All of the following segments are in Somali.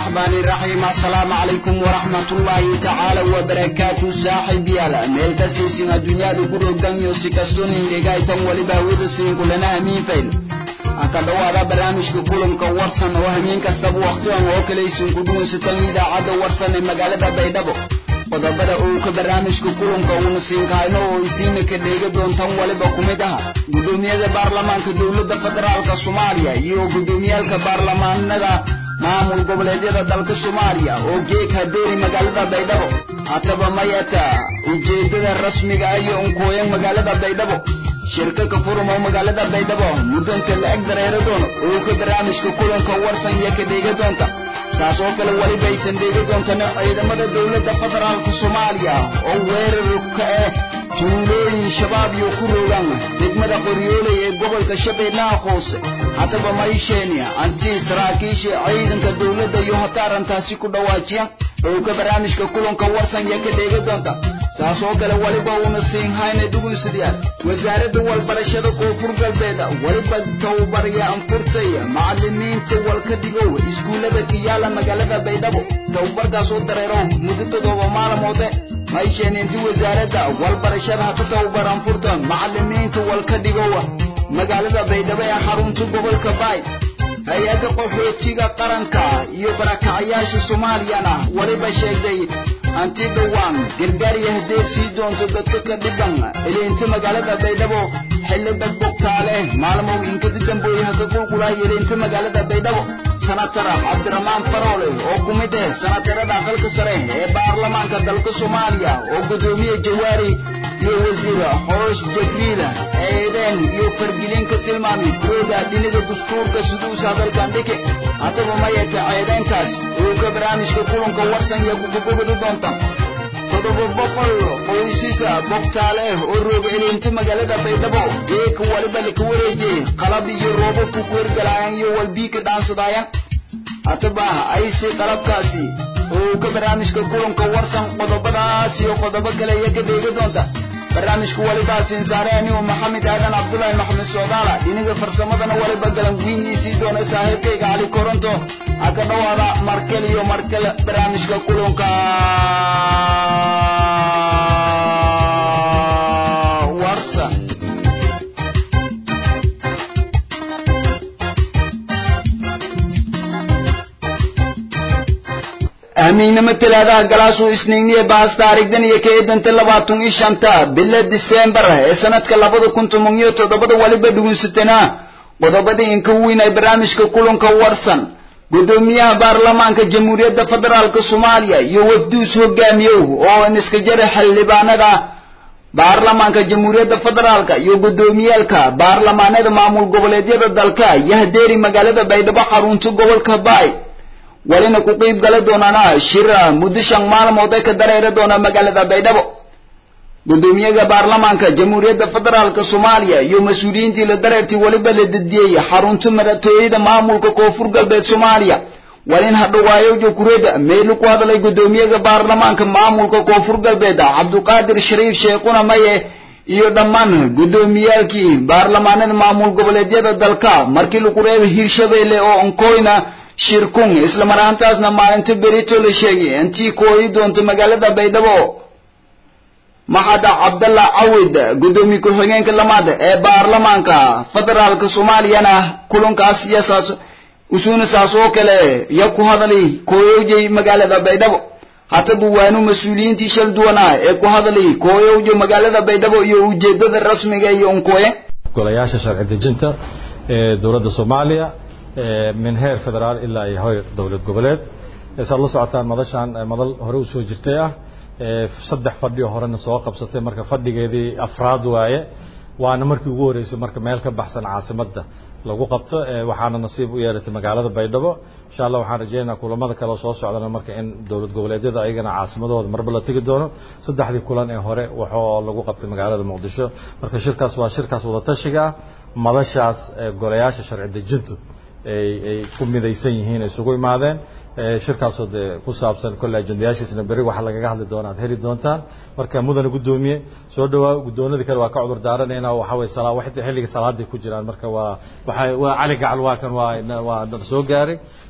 الرحمن الرحيم السلام عليكم ورحمة الله تعالى وبركاته صاحب يالا ميل كستيسين الدنيا دو قرو دنيو سيكستوني لغاية ولبا ويدسين كلنا همين فيل aka dhawaada barnaamijka kulanka warsan oo hameen kastaba wakhtigan oo kale isin ku dhuunsataan idaacadda warsan ee magaalada baydhabo qodobada uu ka barnaamijka kulanka uuna siinkahayno oo isiina ka dheega doontaan waliba ku mid aha guddoomiyada baarlamaanka dowladda federaalka soomaaliya iyo guddoomiyaalka baarlamaanada maamul goboleedyada dalka soomaaliya oo geeg hadeeri magaalada baydhabo hataba mayata ujeedada rasmiga ah iyo unkooyan magaalada baydhabo shirka ka furmo magaalada baydhabo muddanta la-eg dareero doono oo ka barnaamijka kulanka warsan iyo ka dheega doonta saas oo kale weliba aysan dheega doontana ciidamada dowladda federaalka soomaaliya oo weerar ka ah tuulooyin shabaab iyo ku rogaan degmada qoryooley ee gobolka shabeellaha hoose haddaba maysheeni antii saraakiisha ciidanka dowladda iyo hataarantaasi ku dhawaajiya oo ka barnaamijka kulanka warsan iyo ka dheega doonta saas oo kale weliba uuna siinhayna dhugunsidayaal wasaaradda walbarashada koonfur galbeed weliba tababarya anfurtay macalimiinta walka dhigow iskuullada ka yaala magaalada baydhabo tababarkaas oo dareero muddo toddoba maalmoode maysheeni intii wasaaradda walbarashada hata tababar anfurta macalimiinta walka dhigow magaalada baydhabo ee xarunta gobolka baay hay-adda qaxootiga qaranka iyo barakacyaasha soomaaliyana weliba sheegday anti dhowaan gargaar iyo hadeed sii doonto dadka ka dhiban eleynta magaalada baydhabo xilli dad bogtaale maalmow inkadi dambooye haka qulqulahay eleynta magaalada baydhabo sanatara cabdiraxmaan faroole oo ku mid ah sanatarada aqalka sare ee baarlamaanka dalka soomaaliya oo guddoomiye jawaari iyo wasiir xoosh jabriila eedeen iyo fargelin ka tilmaamay kurooda dhinaga dastuurka siduusa hadalkan dhike hataba mayata ceedeenkaas uu ka barnaamijka kulanka warsan iyo gugubogodi doonta toddoba boqol qoysisa bogtaale oo rooga eleynta magaalada baydhabo geeka waliba laka wareejiyey qalab iyo roobabku ku hergalaayaan iyo walbii ka dhaansadaayan hataba aysi qalabkaasi oo ka barnaamijka kulanka warsan qodobadaas iyo qodobo kale iyo ka dheega doonta barnaamijka waliba siinsaare anigu maxamed aadan cabdullaahi maxamed soodaala dhinaga farsamadana waliba galanguinyiisii doona saaxiibkayga cali koronto ha ka dhawaada markel iyo markel barnaamijka kulanka warsan amiignimo talaadaha galaasuu isniigniye baas taarikhdan iyo ka eedanta labaatan iyo shanta bila disembar ee sanadka labada kun toban iyo toddobada waliba dhugunsatana qodobadii inka weyn ay barnaamijka kulanka warsan guddoomiyaha baarlamaanka jamhuuriyadda federaalka soomaaliya iyo wafduus hogaamiyow oo iska jara xildhibaanada baarlamaanka jamhuuriyadda federaalka iyo guddoomiyaalka baarlamaanada maamul goboleedyada dalka iyo hadeeri magaalada baydhabo xarunta gobolka baay walina ku qiib gala doonaana shira muddo shan maalmood ee ka dareeri doona magaalada baydhabo guddoomiyaha baarlamaanka jamhuuriyadda federaalka soomaaliya iyo mas-uuliyiintii la dareertii weliba la dediyey xarunta madaxtooyada maamulka koonfur galbeed soomaaliya walin hadhowaayo jokureda meelu ku hadlay guddoomiyaha baarlamaanka maamulka koonfur galbeed cabduqaadir shariif sheekhuna maye iyo dhammaan guddoomiyaalkii baarlamaanada maamul goboleedyada dalka markii lagu reebay hirshabeelle oo onkoyna shirkun isla mar ahaantaasna maalinta berito la sheegay intii kooyi doonto magaalada baydhabo maxad cabdalla cawid guddoomiye ku-xigeenka lamaad ee baarlamaanka federaalka soomaaliyana kulankaas iyo saas usuuna saas oo kale ya ku hadlay kooyowjay magaalada baydhabo hataba waanu mas-uuliyiintii shal duwanaa ee ku hadlay kooyowja magaalada baydhabo iyo ujeedada rasmiga iyo unkooye golayaasha sharci dejinta ee dowladda soomaaliya min heer federaal ilaa iyo heer dowlad goboleed saad la socotaan madashaan madal hore u soo jirtay ah saddex fadhi oo horena soo qabsatay marka fadhigeedii afraad waaye waana markii ugu horreysay marka meel ka baxsan caasimadda lagu qabto waxaana nasiib u yeelatay magaalada baydhabo insha allah waxaan rajeynayaa kulamada kale oo soo socdana marka in dowlad goboleedyada ayagana caasimadooda marba la tegi doono saddexdii kulan ee hore waxoo lagu qabtay magaalada muqdisho marka shirkaas waa shirkaas wadatashiga ah madashaas golayaasha sharci dejintu ay ku midaysan yihiin isugu imaadeen shirkaasoo dee ku saabsan kolle ajendayaashiisna berri waxa lagaga hadli doona aad heli doontaan marka mudane guddoomiye soo dhawaa guddoonadii kale waa ka cudur daaranayna waxa way salaa waxay xilliga salaaday ku jiraan marka waa waxa waa cali gacal waa kan waa waa soo gaaray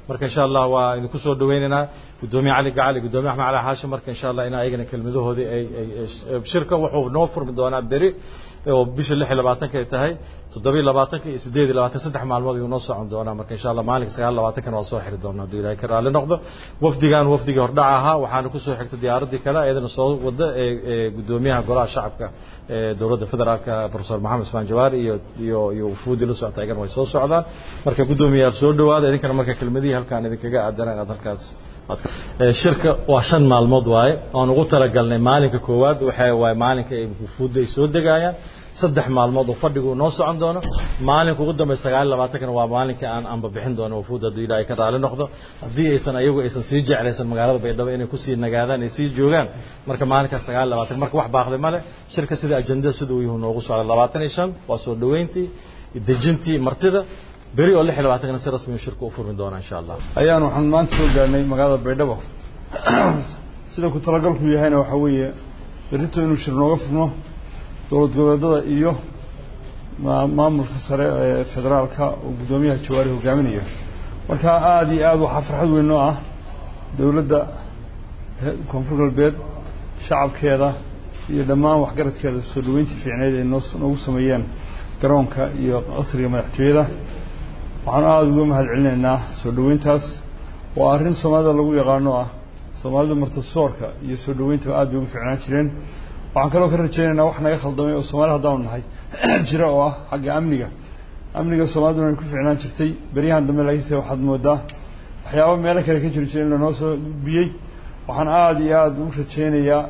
marka insha allah waa idinku soo dhaweynaynaa guddoomiye cali gacal iyo guddoomiye axmed cali xaashim marka insha allah in ayagana kelmadahoodii ay shirka wuxuu noo furmi doonaa beri oo bisha lix iyo labaatanka ay tahay toddobiyo labaatanka iyo siddeed iyo labaatan saddex maalmood ayuu noo socon doonaa marka insha allah maalinka sagaal labaatankana waa soo xiri doonaa hadduu ilahay ka raalli noqdo wafdigan wafdigii hordhaca ahaa waxaana kusoo xigtay diyaaraddii kale iyadana soo wada ee guddoomiyaha golaha shacabka ee dowladda federaalka professor maxamed ismaan jawaari iyo iyo iyo wufuudii la socota ayagana way soo socdaan marka guddoomiyayaal soo dhawaada idinkana marka kelmadihii halkaan idinkaga aadana inaad halkaas shirka waa shan maalmood waaye oan ugu talagalnay maalinka koowaad waxa waaye maalinka ay wufuudda ay soo degaayaan saddex maalmood oo fadhigu noo socon doono maalinka ugu dambeya sagaal iyo labaatankana waa maalinka aan anba bixin doono wufuud hadduu ilaahay ka raali noqdo haddii aysan ayagu aysan sii jeclaysan magaalada baydhabo inay kusii nagaadaan ay sii joogaan marka maalinkaas sagaal iyo labaatan marka wax baaqday male shirka sida ajendada sida uu yuhu noogu socda labaatan iyo shan waa soo dhaweyntii dejintii martida beri oo lix iyo labaatankana si rasmi shirku u furmi doona insha allah ayaan waxaan maanta soo gaarnay magaalada baydhabo sida ku talagalku yahayna waxaa weeye berrito inuu shir nooga furno dowlad goboleedada iyo maamulka sare ee federaalka oo guddoomiyaha jawaari hogaaminayo marka aada iyo aad waxaa farxad weyn noo ah dowladda koonfur galbeed shacabkeeda iyo dhammaan waxgaradkeeda soo dhaweyntii fiicneyd ay noo noogu sameeyeen garoonka iyo qasriga madaxtooyada waxaan aada uga mahad celinaynaa soo dhaweyntaas waa arrin soomaalida lagu yaqaano ah soomaalida martasoorka iyo soo dhaweyntaba aad bay ugu fiicnaan jireen waxaan kaloo ka rajaynaynaa wax naga khaldamay oo soomaali haddaanu nahay jira oo ah xagga amniga amniga soomaaliduna ay ku fiicnaan jirtay beryahan dambe laakiinse waxaad moodaa waxyaaba meelo kale ka jiri jira in lanoo soo gudbiyey waxaan aada iyo aada u rajaynayaa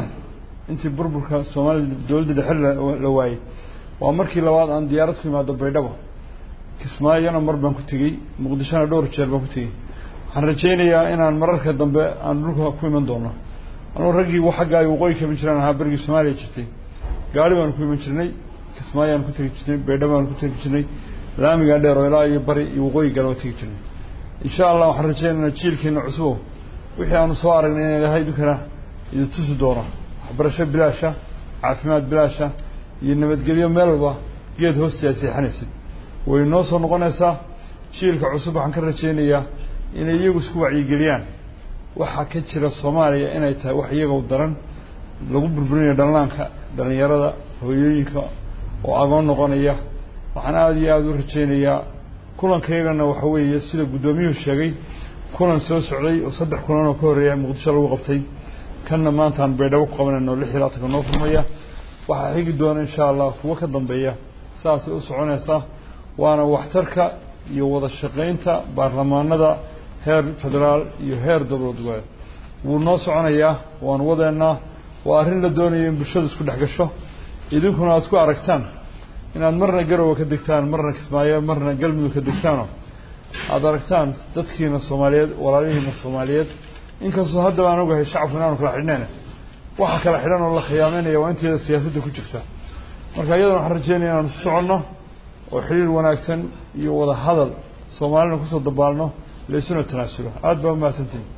intii burburka soomaalida dowladda dhexe la waayey waa markii labaad aan diyaarad ku imaado baydhabo kismaayona mar baan ku tegey muqdishona dhowr jeer baan ku tegey waxaan rajaynayaa inaan mararka dambe aan dhulka ku iman doono anugu raggii xagga ay waqooyi kaban jiraan ahaa berigii soomaaliya jirtay gaari baanu ku iman jirnay kismaayaan ku tegi jirnay baydhabo baanu ku tegi jirnay laamigaa dheer oo ilaa iyo bari iyo waqooyi galaba tegi jirnay insha allah waxaan rajaynaynaa jiilkeena cusubow wixii aanu soo aragnay in ilahay idinkana idin tusi doono waxbarasho bilaasha caafimaad bilaasha iyo nabadgelyo meel walba geed hoosti aad seexanaysid way noo soo noqonaysaa jiilka cusub waxaan ka rajaynayaa inay iyagu isku wacyigeliyaan waxaa ka jira soomaaliya inay tahay wax iyaga daran lagu burburinayo dhallaanka dhallinyarada hooyooyinka oo agoon noqonaya waxaan aada iyo aada u rajaynayaa kulankayagana waxa weeye sida guddoomiyuhu sheegay kulan soo socday oo saddex kulan oo ka horreeya muqdisho lagu qabtay kanna maantaan baydhabo ku qabanayno lix iyo labaatanka noo furmaya waxaa xigi doona insha allah kuwo ka dambeeya saasay u soconaysaa waana waxtarka iyo wada shaqaynta baarlamaanada heer federaal iyo heer dowlad goboleed wuu noo soconayaa waanu wadeennaa waa arrin la doonayo in bulshadu isku dhex gasho idinkuna aad ku aragtaan inaad marna garowe ka degtaan marna kismaayo marna galmudug ka degtaanoo aada aragtaan dadkiina soomaaliyeed walaalihiina soomaaliyeed inkastoo haddaba aan ogahay shacabku inaanu kala xidhnayna waxa kala xidhan oo la khiyaameynaya waa inteeda siyaasadda ku jirta marka iyadana waxaan rajeynaya inaanu isu soconno oo xiriir wanaagsan iyo wada hadal soomaalina kusoo dabaalno laysuna tanaasulo aada baa umahadsantihin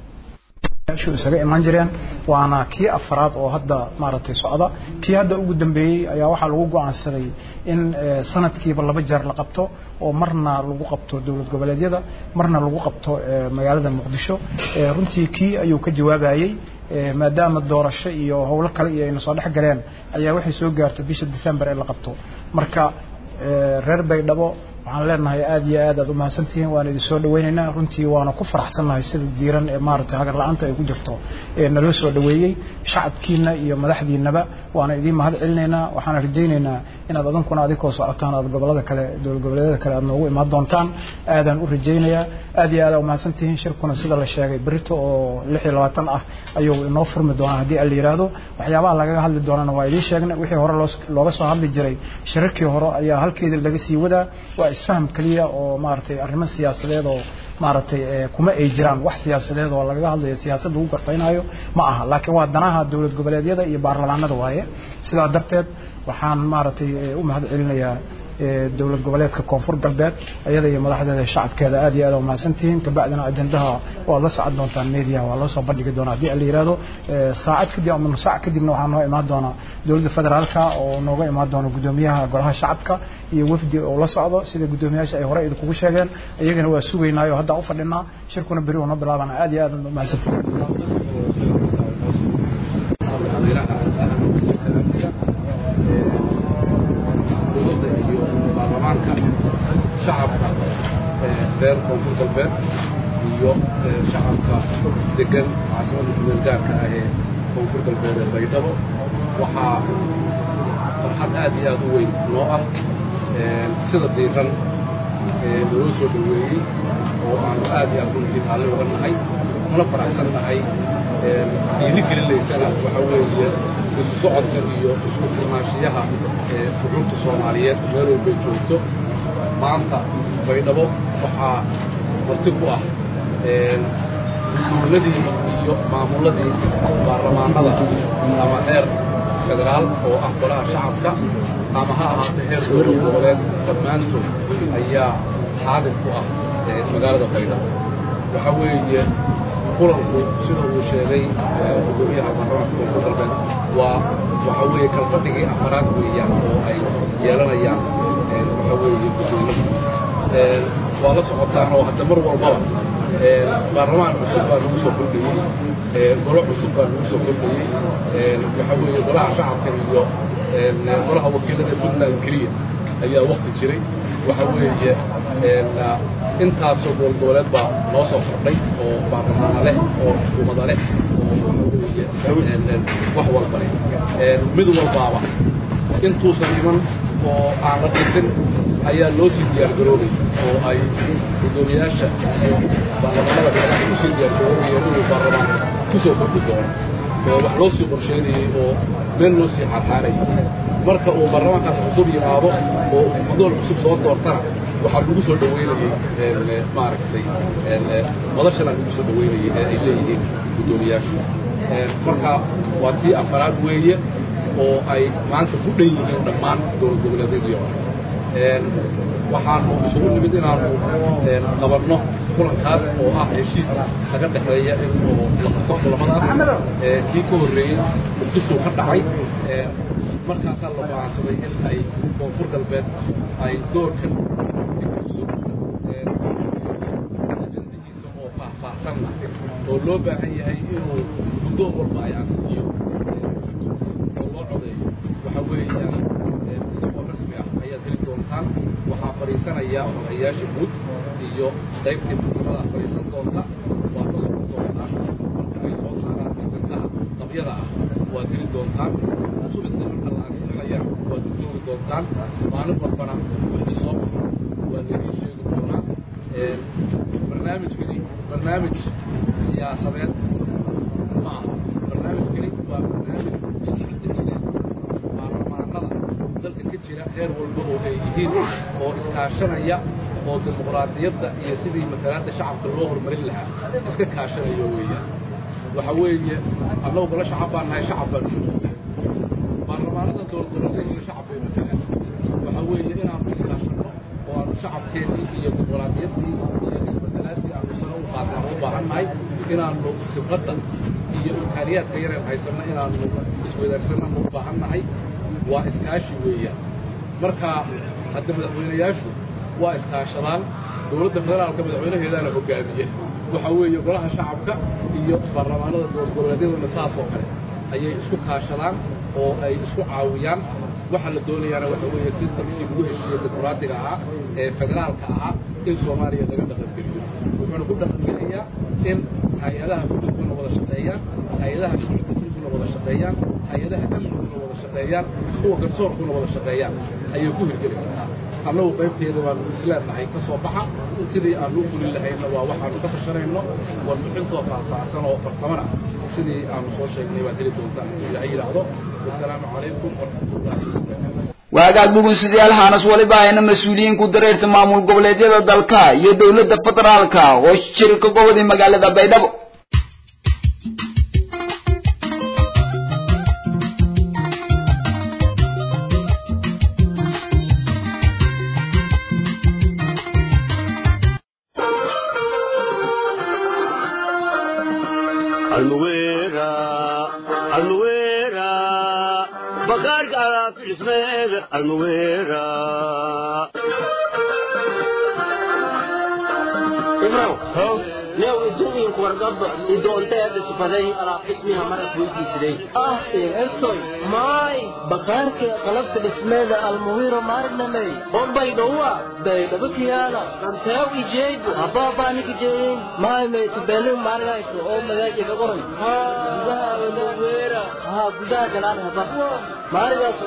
shu isaga imaan jireen waana kii afraad oo hadda maaragtay socda kii hadda ugu dambeeyey ayaa waxaa lagu go-aansaday in sanadkiiba laba jeer la qabto oo marna lagu qabto dowlad goboleedyada marna lagu qabto magaalada muqdisho runtii kii ayuu ka jawaabayey maadaama doorasho iyo howlo kale iyo ayna soo dhex galeen ayaa waxay soo gaartay bisha december ee la qabto marka reer baydhabo waxaan leenahay aada iyo aad aad umahadsantihiin waan idin soo dhaweynaynaa runtii waana ku faraxsannahay sida diiran ee maaragtay hagar la-aanta ay ku jirto ee naloo soo dhaweeyey shacabkiina iyo madaxdiinaba waana idiin mahad celinaynaa waxaana rajaynaynaa inaad adinkuna adinkoo socotaan aad gobolada kale dowlad goboleedyada kale aad noogu imaan doontaan aadaan u rajaynayaa aad iyo aad aa umahadsantihiin shirkuna sida la sheegay berito oo lix iyo labaatan ah ayuu inoo furmi doonaa haddii aan la yidhaahdo waxyaabaha lagaga hadli doonana waa idiin sheegnay wixii hore looga soo hadli jiray shirarkii hore ayaa halkeeda laga sii wadaa waa isfaham keliya oo maaragtay arrimo siyaasadeed oo maaragtay kuma ay jiraan wax siyaasadeed oo lagaga hadlayo siyaasad lagu garfaynayo ma aha laakiin waa danaha dowlad goboleedyada iyo baarlamaanada waaye sidaa darteed waxaan maaragtay u mahad celinayaa dowlad goboleedka koonfur galbeed iyada iyo madaxdeeda shacabkeeda aad iyo aad u mahadsantihiin kabacdina ajendaha waad la socon doontaan media waa loo soo bandhigi doonaa haddii la yidhaahdo saacad kadib ama nus saac kadibna waxaa noo imaan doona dowladda federaalka oo nooga imaan doona guddoomiyaha golaha shacabka iyo wafdi oo la socdo sida guddoomiyaasha ay hore idinkugu sheegeen iyagana waa sugaynaayo hadda u fadhinaa shirkuna beri noo bilaabana aad iyo aad u mahadsantihiin dowladda iyo baarlamaanka shacabka reer koonfur galbeed iyo shacabka degan caasimada kumeelgaarka ah ee koonfur galbeed ee baydhabo waxaa farxad aad iyo aad u weyn noo ah sida diiran naloo soo dhoweeyey oo aanu aad iyo aad runtii raalli uga nahay una faraxsan nahay dhiiri gelinaysana waxa weeye isu socodka iyo isku filnaanshiyaha shucuurta soomaaliyeed meel walbay joogto maanta baydhabo waxaa marti ku ah dowladii iyo maamulladii baarlamaanada ama heer federaal oo ah golaha shacabka ama ha ahaatee heer dowlad goboleed dhammaantood ayaa xaadir ku ah magaalada baydhabo waxa weeye kulanku sida uu sheegay gudoomiyaha baarlamaanka koonfur galbeed waa waxa weeye kalfadhigii afaraad weeyaan oo ay yeelanayaan waxa weeye guddoomada waa la socotaan oo hadda mar walbaba baarlamaan cusub baa lagu soo kordhayey golo cusub baa lagu soo kordhayey waxa weeye golaha shacabka iyo golaha wakiilada puntland keliya ayaa wakti jiray waxa weeye intaasoo gobolgoboleed baa noo soo kordhay oo baarlamaana leh oo xukuumada leh oo wax walba leh mid walbaaba intuusan iman oo aan la dhintin ayaa loo sii diyaargaroobay oo ay guddoomiyaasha iyo baarlamaanada beelaha usii diyaargaroobayeen inuu baarlamaanka ku soo kordhi doono oo wax loo sii qorsheynayey oo meel loo sii xaarxaarayay marka uu baarlamaankaas cusub yimaado oo guddoon cusub soo doortana waxaa lagu soo dhoweynayey maaragtay madashana lagu soo dhoweynayey ee ay leeyihiin guddoomiyaashu marka waa tii afaraad weeye oo ay maanta ku dhan yihiin dhammaan dowlad goboleedyadii oo waxaanu isugu nimid inaanu qabanno kulankaas oo ah heshiis laga dhexeeya in oo la qabto kulamadaas kii ka horreeyey muqdisuu ka dhacay markaasaa la go'aansaday in ay koonfur galbeed ay doorkan digriso ajandihiisa oo faahfaahsanna oo loo baahan yahay inuu guddoon walba ay ansixiyo oo loo codeeyo waxa weeyaan isagoo rasmi ah ayaad heli doontaan waxaa fadhiisanaya odayaasha guud iyo qaybtii farsamada fadhiisan doonta waad la socon doontaan marka ay soo saaraan ajandaha qabyada ah waad heli doontaan subixdii marka la ansixinayana waad u joogi doontaan maalin walbana wixii soo waa laydin sheegi doonaa barnaamijkani barnaamij siyaasadeed ma aha barnaamijkani waa barnaamij dejineed baarlamaanada dalka ka jira heer walba oo ay yihiin oo iskaashanaya oo dimuqraadiyadda iyo sidii matalaadda shacabka loo horumarin lahaa iska kaashanaya weeyaan waxa weeye annagu golo shacab baan nahay shacab baan ugu noqday baarlamaanada dowladgoboleedyaduna shacab bay matalaan waxa weeye inaanu iskaashanno oo aanu shacabkeennii iyo dimuqraadiyaddii iyo isbedelaadii aanu sano u qaadnaan u baahan nahay inaanu khibradda iyo imkaaniyaadka yareen haysanno inaanu iswadaarsannaanu u baahan nahay waa iskaashi weeyaan marka hadda madaxweynayaashu waa iskaashadaan dowladda federaalka madaxweynaheedaana hogaamiye waxa weeye golaha shacabka iyo baarlamaanada dowlad goboleedyaduna saasoo kale ayay isku kaashadaan oo ay isku caawiyaan waxa la doonayaana waxa weeye sistamkii lagu heshiiyey dimuqraadiga ahaa ee federaalka ahaa in soomaaliya laga dhaqangeliyo wuxuuna ku dhaqangelayaa in hay-adaha xuduudkuna wada shaqeeyaan hay-adaha shucuurkuna wada shaqeeyaan hay-adaha amniguna wada shaqeeyaan kuwa garsoorkuna wada shaqeeyaan ayay ku hirgeli kartaa annagu qaybteeda waanu isleenahay ka soo baxa sidii aanu u fulin lahayna waa waxaanu ka tashanayno warbixintoo faahfaahsan oo farsamana sidii aanu soo sheegnay baad heli doontaan hadduu ilaahay yidhaahdo wasalaamu calaykum waraxmatullahi wabarakaatu waagaag dhugunsidayaal haanas waliba ayna mas-uuliyiinku dareerta maamul goboleedyada dalka iyo dowladda federaalka oo shirka gobodii magaalada baydhabo bakaarka alaab dhismeeda almuweera ibrow new iduinku wargaba idoonteeda sifaday alaab dhismiha maras weydiisaday ah ertoy maay bakaarka qalabta dhismeeda almuwiro maarnamey bombay dhowa baydhabakiyaala anteew ijeego habaabaaniki jeeyin maay maytubelu maargayso oo magaajiga qoran gudaha almuwira haa gudaha galaan haba maarigaas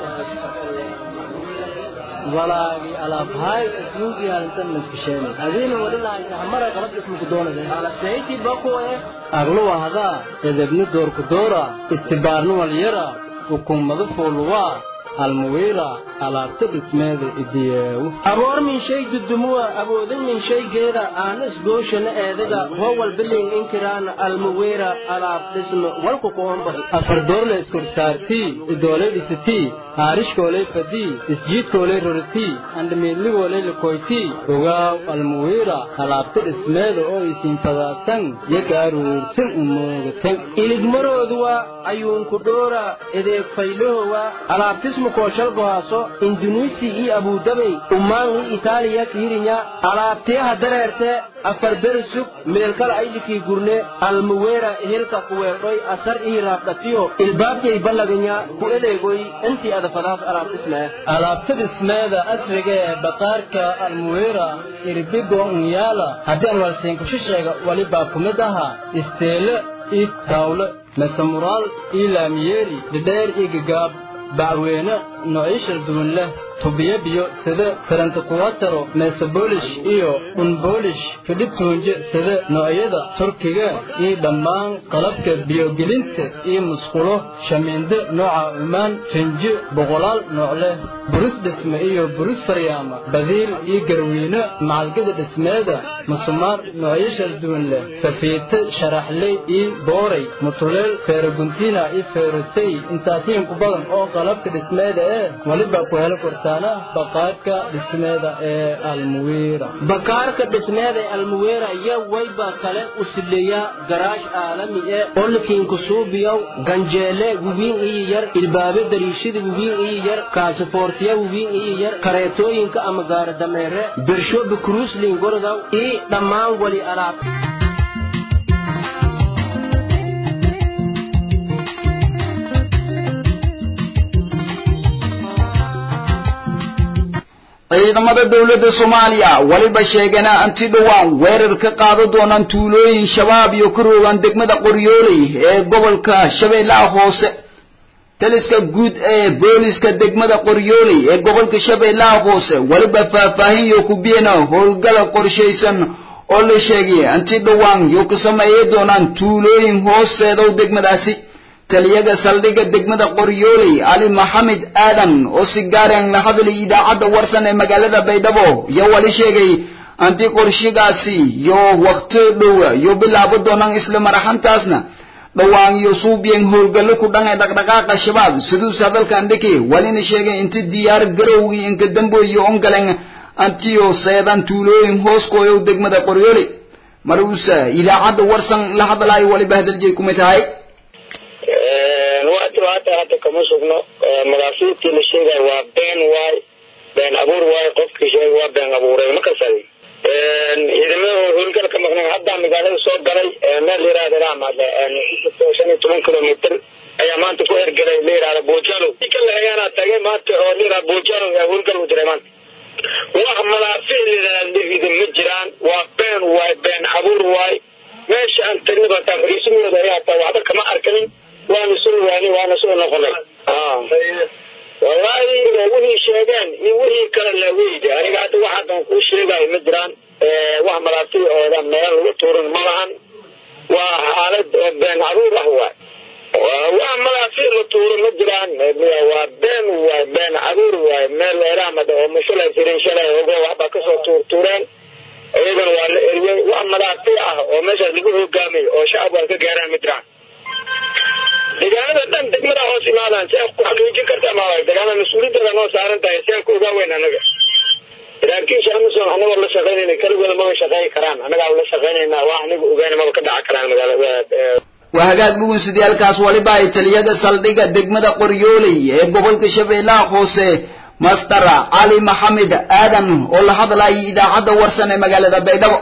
walaagi alaabhaay asmuugii halintan maskisheen adiina walilaayta hamara qalab ismuku doonade alaseyti bakuwe agluwa hadaa edebni doorku doora istibaarni walyara hukumadu fuuluwaa almuwiira alaabta dhismeeda idiyeewu aboor min shay dudumuwa awoodin min shaygeeda aanis gooshana eedaga howal biling inkiraana almuwiira alaab dhisme walku kuomba afardoorle iskorsaartii idooley dhisitii haarishkooley fadii isjiidkooley roritii andhamiidligooley lakoytii ogaaw almuwiira alaabta dhismeeda oo isiin fadaatan yaga aruurtin umoogatan iligmarooduwa ayuunku dhoora edeeg faylahowa alaabtismu kooshalgohaaso indunuisi iyo abudabey umaangi itaaliya kiirinya alaabteeha dareerte afar beri sug meelkala aylikii gurne almuweera hilka kuweedhoy asar ii raabdhatiyo ilbaabtiyay ballaganya ku eleegoy intii adafadaas alaabdhismee alaabta dhismeeda asriga ee baqaarka almuweera irbigo unyaala haddii aan walsiinkushisheega walibaa ku mid ahaa isteele ii taawle mesamuraal ii laamiyeeri dhidheer ii gagaab bacweene noociishal duwan leh tubiyo biyo sida karantakuwataro meesaboolish iyo unboolish fidhituunje sida noocyada turkiga iyo dhammaan qalabka biyogelinta iyo musqulo shamiinde nooca cumaan rinji boqolaal nooc leh burus dhisme iyo burus faryaama badiil iyo garwiine macalgada dhismeeda musumaar noocyashal duwan leh safiite sharaxley iyo booray mutuleel feeraguntiina iyo feerosey intaasiin ku badan oo qalabka dhismeeda ee weliba ku heli kartaana baqaarka dhismeeda ee almuwiira bakaarka dhismeeda ee almuwiira iyo wayba kale u sileeyaa garaash caalami ee olkiinku suubiyow ganjeele wiwiin iyo yar ilbaabe dariishada wiwiin iyo yar kaasifoortiya wiwiin iyo yar kareetooyinka ama gaara dameere birshobi kruuslin gorodaw iyo dhammaan wali alaab ciidamada dowladda soomaaliya weliba sheegana anti dhowaan weerar ka qaada doonaan tuulooyin shabaab iyo ka roogaan degmada qoryooley ee gobolka shabeellaha hoose taliska guud ee booliska degmada qoryooley ee gobolka shabeellaha hoose weliba faahfaahin yo ku biyana howlgala qorshaysan oo la sheegay anti dhowaan yo ka sameeyay doonaan tuulooyin hoosteedow degmadaasi taliyaga saldhigga degmada qoryooley cali maxamed aadan oo si gaareen la hadlay idaacadda warsan ee magaalada baydhabo iyo wali sheegay anti qorshigaasi yo wakhti dhow yo bilaabo doonaan isla maraxantaasna dhowaan iyo suubiyeen howlgallo ku dhan ee dhaqdhaqaaqa shabaab siduus hadalkan dhiki walina sheegay inti diyaar garowgii inka damboyo ongaleen antiyo seedan tuulooyin hooskooyow degmada qoryooley maruusa idaacadda warsan la hadlaayo waliba hadaljeey kumay tahay waati hata hadda kama sugno madaafiidkii la sheegay waa been waay been abuur waay qofkii sheegay waa been abuuray ma kasaday ciidamada howlgal ka maqnay hadda magaalada soo galay meel la yihahda raamale shan iyo toban kilomitr ayaa maanta ku hergelay la yihahda bojalo kan ayaana tagay maanta oo la yihahda bojalo ayaa howlgal u diray maanta wax madaafiic la yihahda ma jiraan waa been waay been abuur waay meesha aan tagnaba taa fariisimooda ayaa taa waxba kama arkanin waana soo waani waana soo noqonay wallaahi wixii sheegeen iyo wixii kale la weyda aniga hadda wax haddan kuu sheegayo ma jiraan wax madaafiicooda meel lagu tuurin ma lahan waa xaalad been caruur ah waay wax madaafiic la tuuro ma jiraan waa been waay been caruur waay meel eraamada oo mashalay jirin shalay ogo waxba kasoo tuurtuureen iyagana waa la eriyey wax madaafiic ah oo meeshaas lagu hogaamay oo shacab waa ka gaaraan ma jiraan deegaanada dhan degmada hoos imaadaan si ku xaqiijin karta ma deegaanada mas-uuliyadooda noo saaran tahay si aan ku ogaa weyn anaga laakiin shacabison anagoo la shaqaynayna keligooda maba shaqeyn karaan annagaa la shaqaynaynaa wax aniga ogaana maba ka dhaca karaan magaalada waa hagaag dhugunsidayaalkaas waliba ay taliyada saldhigga degmada qoryooley ee gobolka shabeellaha hoose master cali maxamed aadan oo la hadlayay idaacadda warsan ee magaalada baydhabo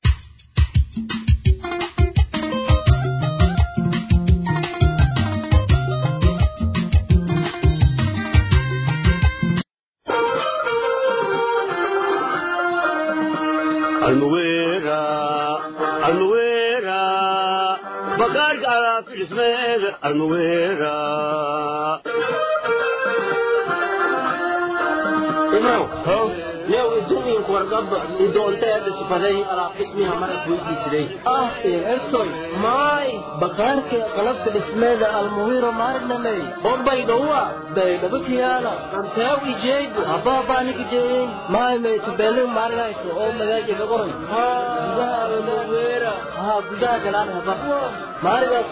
yow idumiinku wargaba idoonteeda sifaday alaab dhismiha marad weydiisiday ah ertoy maay bakaarka qalabka dhismeeda almuhiro maarnamey bobaydhowa baydhabo kiyaala anteew ijeegu habaabaanikijeeyin maay maytubeelin maarinayso oo magaaji lagoray gudaha almuweera haa gudaha galaan haba maarigaas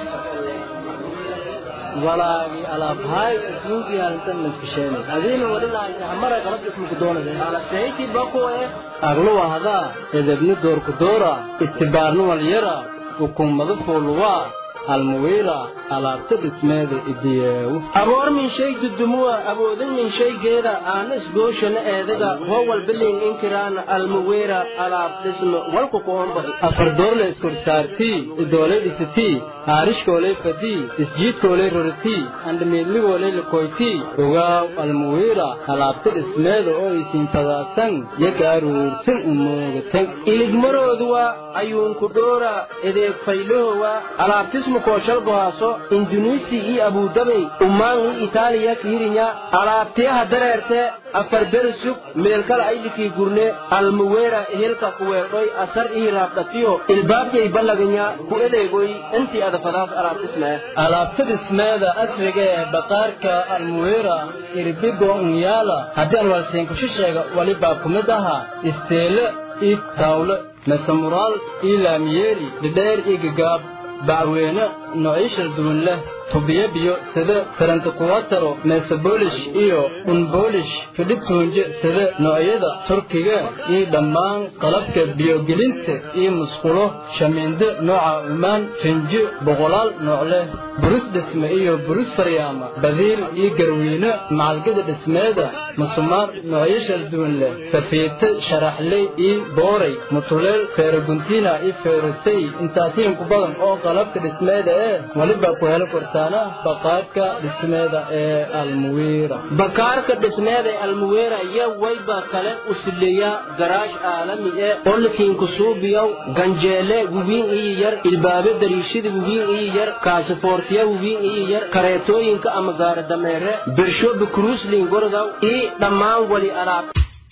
walaagi alaabhaay ismuugi halintan maskisheenay adiina wadhilahay hamara qalab ismuku doonade alaseyti bakuwe agluwa hadaa edebni doorku doora istibaarni walyara ukummadu fuuluwaa almuwiira alaabta dhismeeda idiyeewu aboor min shay dudumuwa awoodin min shaygeeda aana isgooshana eedaga howal bilin inkiraana almuwiira alaab dhisme walku kuomba afar doorle iskorsaartii idoolay dhisitii haarishkoolay fadii isjiidkoolay roritii andhamiidligoolay lakoytii ogaaw almuwiira alaabta dhismeeda oo isiinfadaasan yaga aruursan umoogatan iligmarooduwa ayuunku dhoora edeeg faylahowa alaabtismu kooshalgohaaso indunuisi iyo abudabey ummaan iyo itaaliya kiirinya alaabtiyaha dareerte afar bersug meelkala aydhikii gurne almuweera ehelka kuweedhoy asar ii raabdhatiyo ilbaabjay ballaganya ku edeegoy intii adafadaas alaabtismee alaabta dhismeeda asriga ee baqaarka almuweera irbigo unyaala haddii aan walseenkushisheega walibaa ku mid aha isteele ii taawle mesamuraal ii laamiyeeri dhidheer ii gagaab bacweyne noocyo shal duwan leh tubiyo biyo sida farantakuwataro meesaboolish iyo unboolish fidhibtuunje sida noocyada turkiga iyo dhammaan qalabka biyogelinta iyo musqulo shamiinde nooca cumaan finji boqolaal nooc leh burus dhisme iyo burus faryaama badiil iyo garwiine macalgada dhismeeda musumaar noocyo shal duwan leh safiite sharaxley iyo booray mutuleel feeraguntiina iyo feerosay intaasiin ku badan oo qalabka dhismeeda ee waliba ku helo kortaana baqaarka dhismeeda ee almuwiira bakaarka dhismeeda ee almuwiira iyo wayba kale usileeya garaash caalami ee olikiinku suubiyow ganjeele wiwiin iyo yar ilbaabe dariishada wiwiin iyo yar kaasifoortiya wiwiin iyo yar kareetooyinka ama gaara dameere bershobi kruuslin gordaw iyo dhammaan wali alaab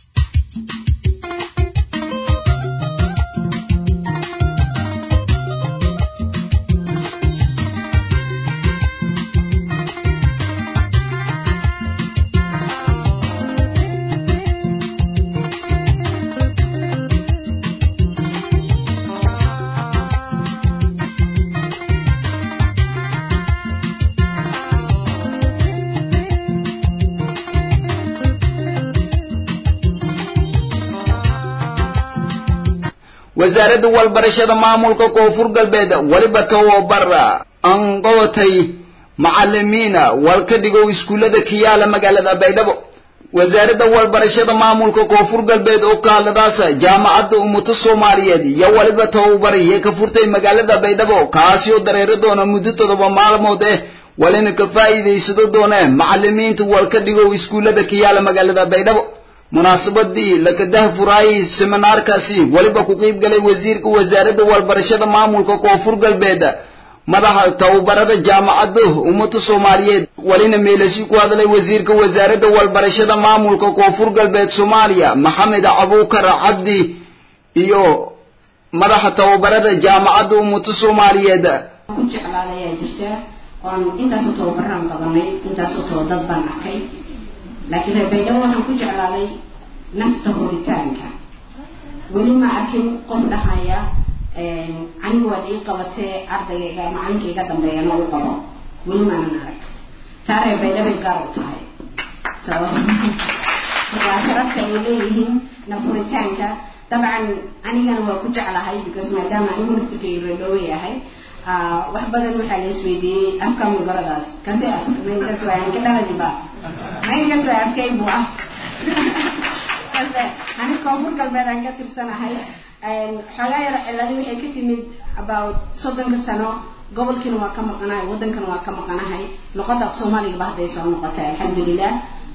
wasaaradda walbarashada maamulka koonfur galbeed weliba tababar aan qabatay macalimiina walka dhigow iskuullada kiyaala magaalada baydhabo wasaaradda walbarashada maamulka koonfur galbeed oo kaaladaasa jaamacadda ummata soomaaliyeed iyo weliba tababar iyo ka furtay magaalada baydhabo kaasi oo dareero doona muddo todoba maalmood eh walina ka faa'iidaysado doone macalimiinta walka dhigow iskuullada kiyaala magaalada baydhabo munaasabadii lakadaha furaayay seminaarkaasi weliba ku qiib galay wasiirka wasaaradda walbarashada maamulka koonfur galbeed madaxa tababarada jaamacadda ummada soomaaliyeed welina meelasi ku hadlay wasiirka wasaaradda walbarashada maamulka koonfur galbeed soomaaliya maxamed cabuukar cabdi iyo madaxa tababarada jaamacadda ummada soomaaliyeed ku jeclaaday ayaa jirta oan intaasoo tababaraan qabanay intaasoo taba dad baan arkay laakiin reer baydhabo waxaan ku jeclaaday nafta horitaanka weli ma arkin qof dhahaya anigu waad ii qabatee ardayga macalinka iga dambeeyana u qabo weli maanan arag taa reer baydhabay gaar u tahay waa sharafka ay leeyihiin nafuritaanka dabcan anigana waa ku jeclahay because maadaama anigu naftirkay reerdhowe yahay wax badan waxaa la isweydiiyey afka mugaradaas kasi af maynkas waa anka dhaladiba maynkas waa afkaybu ah kase ani koonfur galbeed aan ka tirsanahay xoogaa yar ciladi waxay ka timid about soddonka sano gobolkiina waa ka maqanahay waddankana waa ka maqanahay luqadda af soomaaligaba hadday soo noqotay alxamdulilah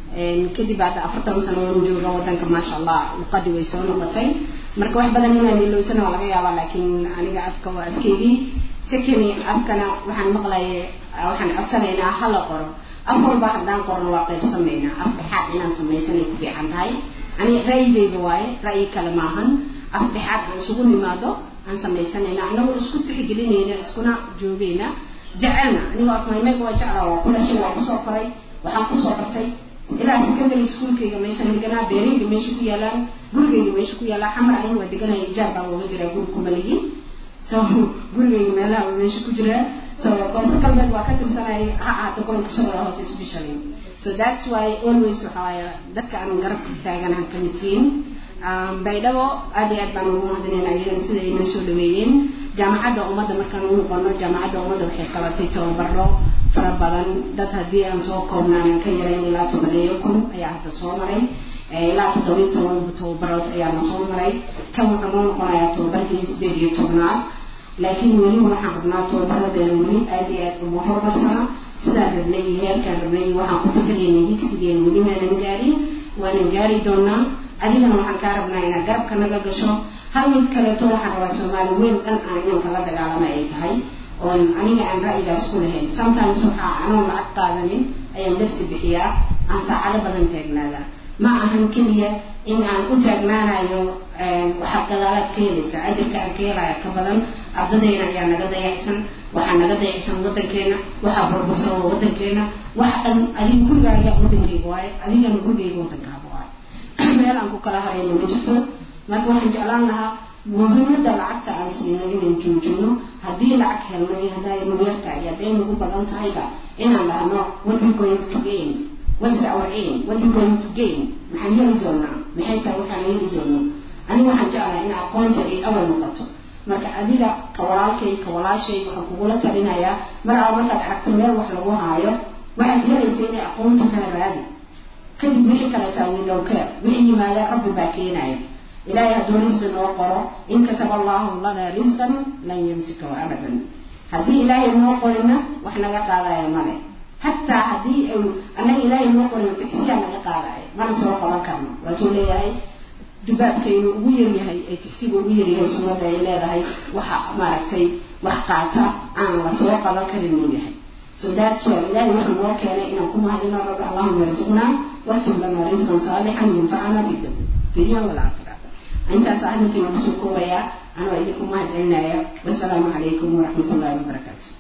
kadib hadda afartan sano waan jooga waddanka maasha allah luqadii way soo noqotay marka wax badan inaan ilowsana waa laga yaabaa laakiin aniga afka waa afkeygii secondly afkana waxaan maqlaya waxaan codsanaynaa ha la qoro af walba haddaan qorno waa qaybsamaynaa af dhexaad inaan samaysanay ku fiican tahay ani ra'yigayga waaye ra'yi kale maahan af dhexaad aan isugu nimaado aan samaysanayna anagoo isku tixgelinayna iskuna joogayna jecelna anigoo afmaymayga waa jeclaa waa ku dhashay waa kusoo koray waxaan kusoo bartay ilaa secondary schoolkayga meeshaan deganaa beerayga meesha ku yaalaan gurigayga meesha ku yaalaa xamar aniga waa deganaya ijaar baan uga jiraa guri kumaligi so gurigayga meelaha meesha ku jiraa so koonfur galbeed waa ka tirsanay ha ahaato gobolka shabeelle hoose especially so that's why always waxa waaye dadka aan garabka taaganahan ka mid tihiin baydhabo aad iyo aad baan ugu mahadinayna iyagana sida ay noo soo dhaweeyeen jaamacadda ummadda markaan u noqono jaamacadda ummadda waxay qabatay tababaro fara badan dad haddii aan soo koobnaan ka yarayn ilaa tobaneeyo kun ayaa hadda soo maray ilaa toddobiyo toban tababarood ayaana soo maray kan wuxuu noo noqonayaa tababarkii sideed iyo tobnaad laakiin weli waxaan rabnaa tababaradeena weli aad iyo aad uma horumarsana sidaan rabnay iyo heerkaan rabnay iyo waxaan ku fikiraynay higsigeen weli maanan gaarin waanan gaari doonaa adigana waxaan kaa rabnaa inaad garabka naga gasho hal mid kaleeto waxaan rabaa soomaali weyn dhan aan inanka la dagaalama ay tahay oon aniga aan ra'yigaas ku lahayn sometimes waxaa anoon lacag qaadanin ayaan darsi bixiyaa aan saacado badan taagnaadaa ma ahan keliya in aan u taagnaanayo waxaad gadaalaad ka helaysaa ajarka aan ka helaya ka badan ardadayna ayaa naga dayacsan waxaa naga dayacsan waddankeena waxaa burbursan waddankeena wax dhan adiga gurigaaga waddankayga waaye adigana gurigayga waddankaaga waaye meel aan ku kala harayno ma jirto marka waxaan jeclaan lahaa muhiimadda lacagta aan siino inaan joojino haddii lacag helno iyo hadday nagu yartahay iyo hadday nagu badan tahayba inaan dhahno what we going to gain what is our aim what we going to gain maxaan heli doonaa maxay tahay waxaan heli doono aniga waxaan jeclahay in aqoonta ay awal noqoto marka adiga ka walaalkay ka walaashay waxaan kugula talinayaa mar alla markaad aragto meel wax lagu haayo waxaad helaysa inay aqoontu kala raadi kadib wixii kaleetaa window care wixii yimaada rabbi baa keenaya ilaahay hadduu risqi noo qoro in kataba allahu lana risqan lan yumsikahu abadan haddii ilaahay noo qorina wax naga qaadaya male hataa haddii annaga ilaahay noo qorina tagsiyaa naga qaadaya mana soo qaban karno waatuu leeyahay dubaabkaynu ugu yaryahay ee tagsiga ugu yaryahay sunnada ay leedahay waxa maaragtay wax qaata aan la soo qaban karin uu yahay so that's why ilaahay wuxuu noo keenay inaan ku mahadino rabbi allahuma yarzuqnaa waktub lana risqan saalixan yunfacana fi dunya walaakhira intaas hadalkiina kusoo koobayaa anoo idinku mahad celinaya wasalaamu calaykum waraxmat ullahi wabarakaatu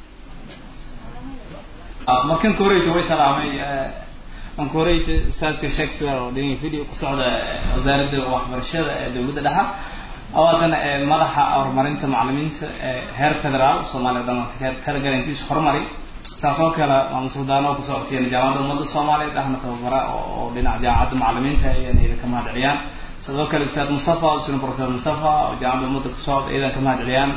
markan koreyta way salaamay aan koreyta ustaadka shakespeare oo dhinaca video ku socda wasaaradda waxbarashada ee dowladda dhexe awaadana madaxa horumarinta macalimiinta heer federaal soomaaliya dhan talagalantiisa horumari saas oo kale maamul suldaano ku socotiyeen jaamacadda ummadda soomaaliyeed ahna tababara oo dhinaca jaamacadda macalimiinta ayana idin ka mahad celiyaan sidoo kale ustaad mustafa usuna professor mustafa oo jaamacadda ummadda ku socda iyadan ka mahad celiyaan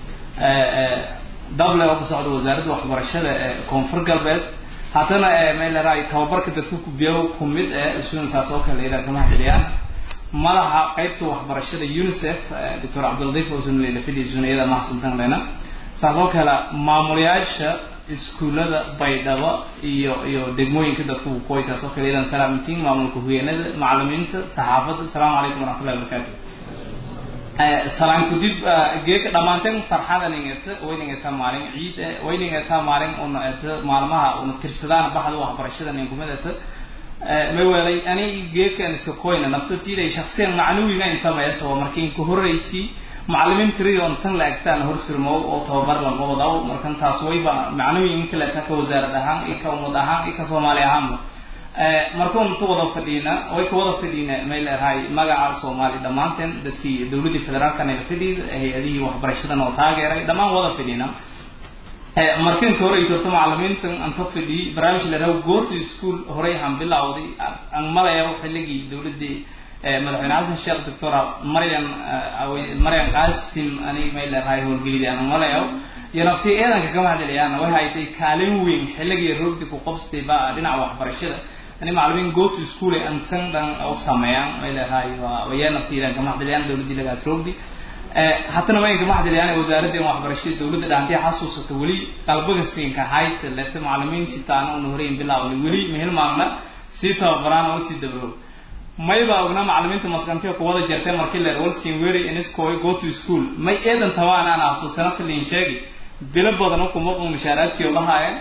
dable oo ku socda wasaaradda waxbarashada ee koonfur galbeed haddana meeleraay tababarka dadka kubiyo ku mid ee isuna saas oo kale iyadan ka mahad celiyaan madaxa qaybta waxbarashada unicef doctor cabdiladiif usuna leila fidi isuna iyada mahadsantan lena saas oo kale maamulayaasha iskuullada baydhabo iyo iyo degmooyinka dadka bukoy saas oo kale iyadan salaamintiin maamulka hogeenada macalimiinta saxaafadda asalaamu calaykum waraxmatullahi wabarakaatu salaan kudib geeka dhammaanteen farxadan ingata wayningata maalin ciid wayningata maalin una eta maalmaha una tirsadaan baxda waxbarashada ninkumadata may weelay ani geekan iska koyna nafsatiiday shaksiyan macnawiga in sameeysa waa markii inka horreyti macalimiin tiriyo on tan la egtaan hor surmow oo tababar laga wadaw markan taas wayba macnawi inka la egtaa ka wasaarad ahaan iyo ka ummad ahaan iyo ka soomaali ahaanba markuun ka wada fadhiina way ka wada fadhiina may leedahay magaca soomaali dhammaanteen dadkii dowladdii federaalkan la fadhiida hay-adihii waxbarashadan oo taageeray dhammaan wada fadhiina markan ka horey torto macalimiintan anta fadhiyey barnaamij la raw go to school horey aan bilowday aan malaya xilligii dowladdii madaxweyne xasan sheekh doctora maryan maryan qaasim anig may leedahay howlgelidi aan umalayo iyo naftii eedanka kama hadlayaan way haytay kaalin weyn xilligii roogdi ku qabsatay ba dhinaca waxbarashada ani macallimiin go to school ay antan dhan u sameeyaan may leedahay waa waya naftii eedanka kama hadlayaan dowladii lagaas roogdi haddana way kama hadlayaan wasaaradda waxbarashada dowladda dhaantay xasuusata weli qalbiga siinka hayt leta macallimiintii taana una horeyn bilaawni weli mehel maamna sii tababaraan oo sii dabro mayba ogna macallimiinta maskantiga kuwada jirtay markii leer walsin wery iniskoy go to school may eedan tabaan aan xasuusana saliin sheegi bilo badan kuma qun mushaaraadkii oo lahaayeen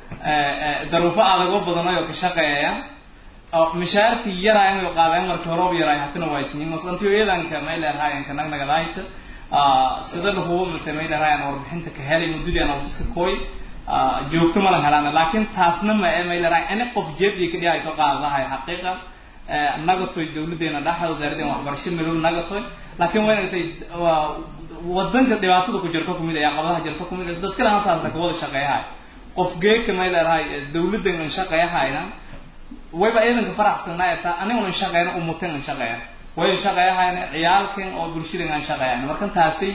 daruufo adagoo badan oo ka shaqeeya mushaarkii yaraayan oo qaadeen markii hore u yaraay hatana waa isniin maskantiyo eedanka may leerhaayeen ka nagnagadaayta sida lahubo mise may leerhaayeen warbixinta ka helay muddadii aan ofiska kooy joogto malan helaan laakiin taasna ma ee may leerahay ani qof jeebdii ka dhihayto qaadadahay xaqiiqa nagatoy dawladeena dhaxa wasaaradeen waxbarasho milow nagatoy laakiin way nagatay wadanka dhibaatada ku jirto kumid ayaa qabadaha jirto kumid dad kale hasaasna kawada shaqeeyahay qof geeka may leerahay dawladan an shaqeeyahayna wayba ciidanka faraxsanaa taa aniguna shaqeeyna umutan an shaqeeya way shaqeeyahayna ciyaalkan oo bulshadan aan shaqeeyana markan taasi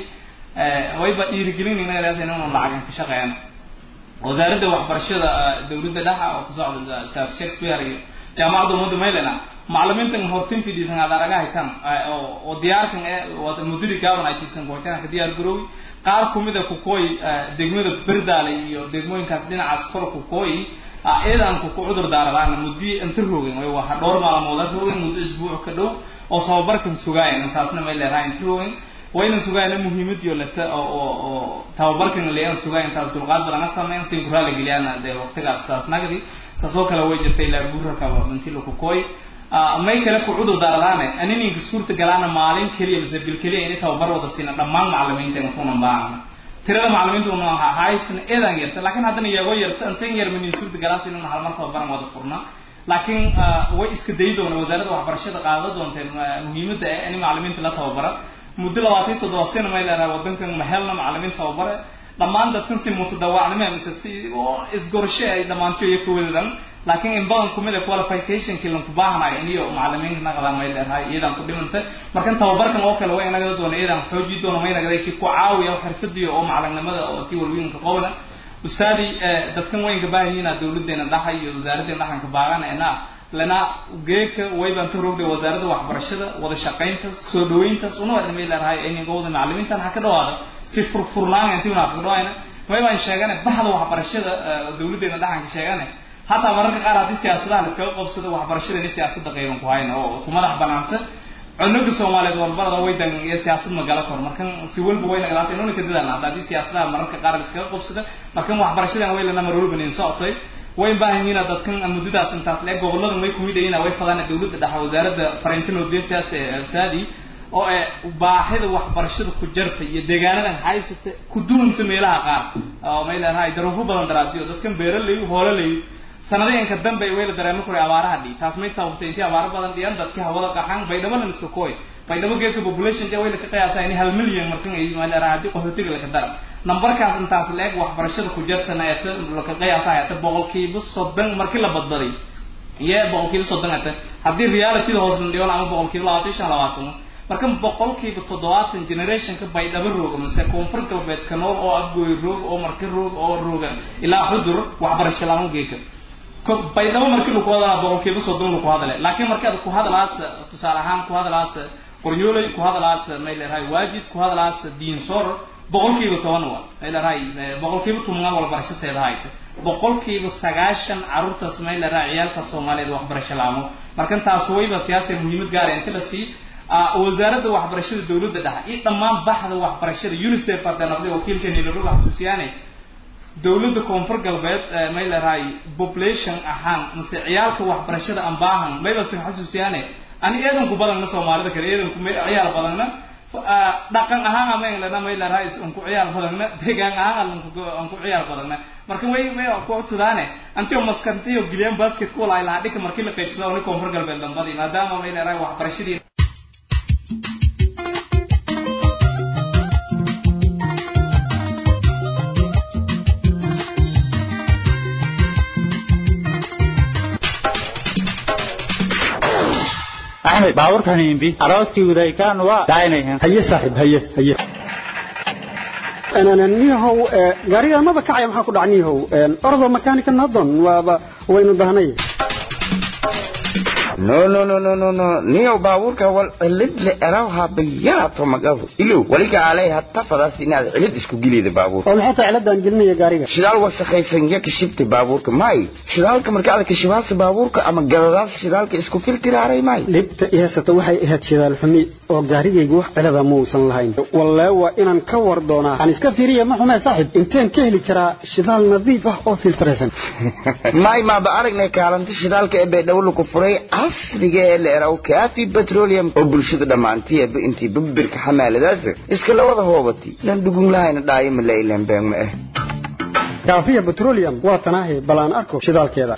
wayba dhiirigelinayna inaynu lacag ka shaqeeyana wasaaradda waxbarashada dawladda dhexa oo ku socda staat shakespeare iyo jaamacadda ummadda maylena macallimiintan hortin fidhiisan aad araga haytaan oo diyaarkan ee mudiri gaaban ay tiisan goortaan ka diyaar garoowi qaar kumida kukooy degmada berdaale iyo degmooyinkaas dhinacaas kor kukooy eedan ku cudur daaradaan muddi inta roogin way waa dhowr maalmood roogin muddo isbuuc ka dhow oo tababarkan sugaayan intaasna may leedahay inta roogin wayna sugaayna muhiimadiyo leta oo tababarkan leeyan sugaay intaas dulqaad badan sameyn si guraala geliyaan dee waqtigaas saas nagdi saasoo kale way jirtay ilaa gurarka intilo ku kooy may kale ku cudur daaradaane anininka suurta galaana maalin keliya mise bil keliya inay tababar wada siina dhammaan macallimiinta intuunan baahana tirada macallimiinta una haysna eedan yarta laakiin haddana iyagoo yarta intan yar minin suurta galaas inuna halmar tababaran wada furna laakiin way iska dayi doona wasaaradda waxbarashada qaada doonteen muhiimadda ee in macallimiinta la tababara muddo labaatan toddoba sano may leedahay wadankan mahelna macallimiin tababare dhammaan dadkan si mutadawaacnimo mise si oo isgorasho ay dhammaantiyo iyo kawadadaan laakiin in badan kumid a qualificationkii lanku baahanayo iniyo macallimiinka naqdaan may leedahay iyadan ku dhimanta markan tababarkan oo kale way nagada doona iyadan xooji doona may nagada kii ku caawiya xirfadiyo oo macallinimada oo tii walwiinka qobna ustaadi dadkan waynka baahiyiina dawladeena dhaxa iyo wasaaraddeena dhaxanka baagan ena lana geeka waybaan ta rogday wasaaradda waxbarashada wada shaqayntaas soo dhaweyntaas una waa may leedahay ininka wada macallimiintan ha ka dhawaada si furfurnaan intii una ka dhawaayna waybaan sheegane baxda waxbarashada dawladeena dhaxanka sheegane hataa mararka qaar haddii siyaasadaha la iskaga qabsado waxbarashada inay siyaasadda qayban ku hayna oo ku madax banaanta cunuga soomaaliyeed warbarada waydan iyo siyaasad magala kor markan si walba wayna galaata inuna ka dadaalna hadda haddii siyaasadaha mararka qaar la iskaga qabsada markan waxbarashadan waylana mar walba nin socotay way baahanyiina dadkan muddadaas intaas le gobolladan way kumid yihiin way fadaan dawladda dhexe wasaaradda fariintan odeesiyaas ee ustaadi oo ee baahida waxbarashada ku jarta iyo deegaanadan haysata ku duunta meelaha qaar oo may leedahay daruufo badan daraadiyo dadkan beeraley hoololey sanadeenka dambe way la dareemo kuray abaaraha dhi taas may sababtay intii abaaro badan dhiyan dadkii hawada qaxan baydhabo lan iska kooy baydhabo geedka population jee way la ka qiyaasaa in hal milyan markan ay ma leedahay haddii qaxootiga la ka dara numberkaas intaas la-eg waxbarashada ku jirtana eeta laka qiyaasaa eeta boqolkiiba soddon markii la badbaday iyo boqolkiiba soddon eeta haddii realityda hoos landhiyon ama boqolkiiba labaatan shan labaatan marka boqolkiiba toddobaatan generationka baydhabo rooga mise koonfur galbeedka nool oo afgooy roog oo marka roog oo rooga ilaa xudur waxbarasho laama geeka baydhabo markii laku hadalaa boqolkiiba soddon laku hadale laakiin markii ad ku hadalaas tusaale ahaan ku hadalaas qoryooley ku hadalaas may leedahay waajid ku hadalaas diinsoor boqolkiiba toban waa may leedahay boqolkiiba tobanaa walbarasho seedahay boqolkiiba sagaashan carruurtaas may leedahay ciyaalka soomaaliyeed waxbarasho laamo markan taas wayba siyaasiya muhiimad gaara inta la sii wasaaradda waxbarashada dawladda dhexe iyo dhammaan baxda waxbarashada unicef hadda naqday wakiilshanilaro xasuusiyaane dawladda koonfur galbeed may leedahay population ahaan mise ciyaalka waxbarashada aan baahan mayba sin xasuusiyaane ani eedanku badanna soomaalida kale eedanku ciyaal badanna dhaqan ahaan ama englana may leedahay anku ciyaal badanna deegaan ahaan anku ciyaal badanna marka way way ku codsadaane antio maskantiyo gilyan basketball ay lahaa dhika markii la qaybsado ni koonfur galbeed dambadii maadaama may leedahay waxbarashadii maxamed baaburkan imbi arooskii wadaykaan waa daaynayan haye saaxiib haye haye niyahow gaariga maba kacaya maxaa ku dhac niyahow ordo makaanika nadon waaba waynu dahnay no no no no no no niyow baabuurka wal cilid le erawha bayaato magafu ilow waliga alay hatta fadaas inaad cilid isku geliyda baabuurka oo maxay tahay ciladaan gelinaya gaariga shidaal wasakhaysan ya kashibta baabuurka may shidaalka marka aad kashibaasa baabuurka ama gadadaas shidaalka isku filtiraaray may dhibta i haysata waxay ahayd shidaal xumi oo gaarigaygu wax cilada ma uusan lahayn wallee waa inaan ka war doonaa aan iska fiiriya ma xumee saaxiib inteen ka heli karaa shidaal nadiif ah oo filtiraysan may maaba aragnay kaalinta shidaalka ee baydhabo ku furay casriga ee la eraw kaafi petroleum oo bulshada dhammaantiiba intii babirka xamaaladaas iska la wada hoobatay lan dhugun lahayna dhaayo ma la ilaan been ma ah kaafiya petroleum waa tanaahi bal aan arko shidaalkeeda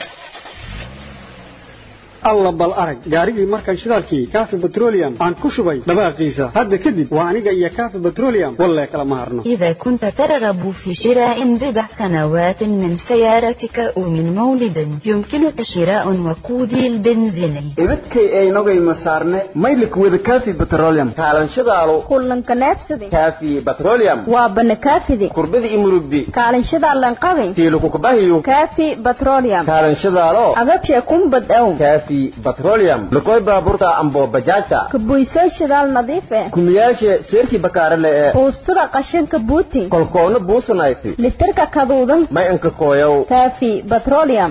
alla bal arag gaarigii markaan shidaalkii kaafi petroleum aan ku shubay dhawaaqiisa hadda kadib waa aniga iyo kaafi petroleum wallee kala ma harno إذا كنت ترغب في شراء بضع سنوات من سيارتك أو من مولد يمكنك شراء وقودي البنزيني ibadkay aynogay masaarne maylik wada kaafi petroleum kaalanshadaalo kulanka neefsadi kaafi petroleum waa bana kaafidi kurbada imurugdi kaalanshadaa lanqabi tiilukukubahiyo kaafi petroleum kaalanshadaalo agabshe kumbad ow kaafi petroleum lukoy baaburta ambo bajaajta kabuysoo shidaal nadiif eh kumiyaashe seerkii bakaarale ee buustada qashinka buuti kolkoona buusanayti litirka kaduudan may anka kooyow kaafi petroleum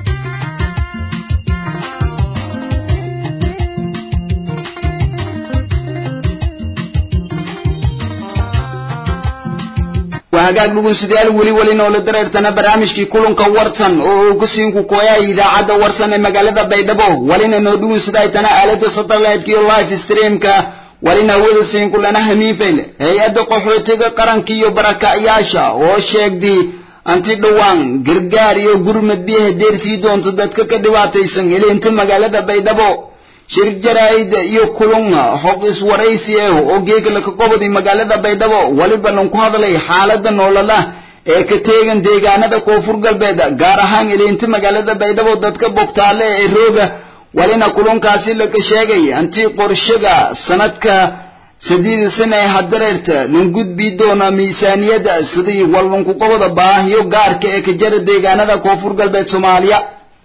waa hagaag dhugunsidayaal weli weli noola dareertana barnaamijkii kulanka warsan oo uu ku siin ku kooyay idaacadda warsan ee magaalada baydhabo walina noo dhugunsidaytana aalada satellite iyo live streamka walina hawada siin kulana hamiifayl hay-adda qaxootiga qaranka iyo barakacyaasha oo sheegday anti dhowaan gargaar iyo gurmad biyaha deersii doonto dadka ka dhibaataysan heleenta magaalada baydhabo shir jaraa'id iyo kulun xog iswaraysi ah oo geegala ka qobodi magaalada baydhabo waliba lan ku hadlay xaaladda noolala ee ka teegan deegaanada koonfur galbeed gaar ahaan ileenta magaalada baydhabo dadka bogtaale ee rooga walina kulunkaasi laga sheegay anti qorshaga sanadka sadiida sana ee hadareerta lan gudbi doona miisaaniyadda sidii wallanku qoboda baahiyo gaarka ee ka jara deegaanada koonfur galbeed soomaaliya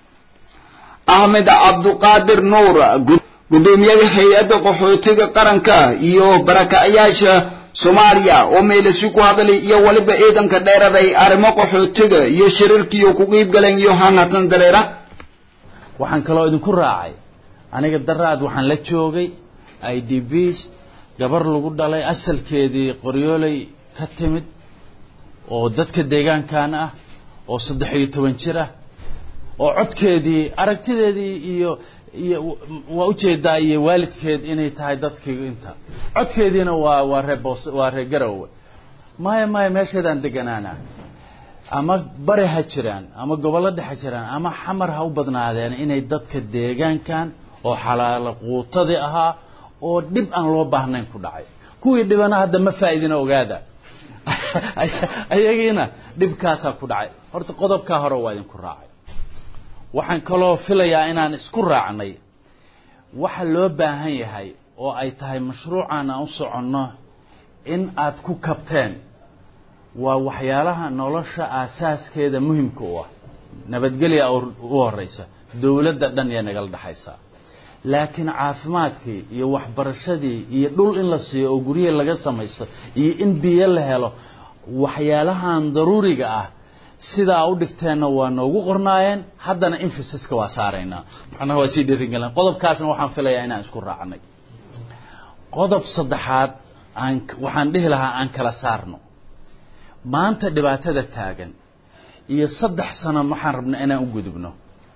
axmed cabduqaadir nuur gudoomiyaha hay-adda qaxootiga qaranka iyo barakacyaasha soomaaliya oo meelasi ku hadlay iyo waliba ciidanka dheeraday arrimo qaxootiga iyo shirarkiiyo ku qiib galeen iyo hanhatan dareera waxaan kaloo idinku raacay aniga daraad waxaan la joogay i d bs gabar lagu dhalay asalkeedii qoryooley ka timid oo dadka deegaankan ah oo saddex iyo toban jir ah oo codkeedii aragtideedii iyo iyo waa ujeedaa iyo waalidkeed inay tahay dadkii inta codkeediina waa waa ree boos waa ree garowe maya maya meesheedaan deganaana ama bari ha jiraan ama gobollo dhex ha jiraan ama xamar ha u badnaadeen inay dadka deegaankan oo xalaalo quutadii ahaa oo dhib aan loo baahnayn ku dhacay kuwii dhibana hadda ma faa'iidina ogaada ayagiina dhibkaasaa ku dhacay horta qodobkaa hore waa idinku raacay waxaan kaloo filayaa inaan isku raacnay waxa loo baahan yahay oo ay tahay mashruucan aan u soconno in aad ku kabteen waa waxyaalaha nolosha aasaaskeeda muhimka u ah nabadgelya u horeysa dowladda dhan iyo nagala dhexaysaa laakiin caafimaadkii iyo waxbarashadii iyo dhul in la siiyo oo guryihi laga samaysto iyo in biyo la helo waxyaalahan daruuriga ah sidaa u dhigteenna waa noogu qornaayeen haddana infisiska waa saaraynaa macnaha waa sii dhiirigelin qodobkaasna waxaan filayaa inaan isku raacnay qodob saddexaad aan waxaan dhihi lahaa aan kala saarno maanta dhibaatada taagan iyo saddex sano waxaan rabnaa inaan u gudubno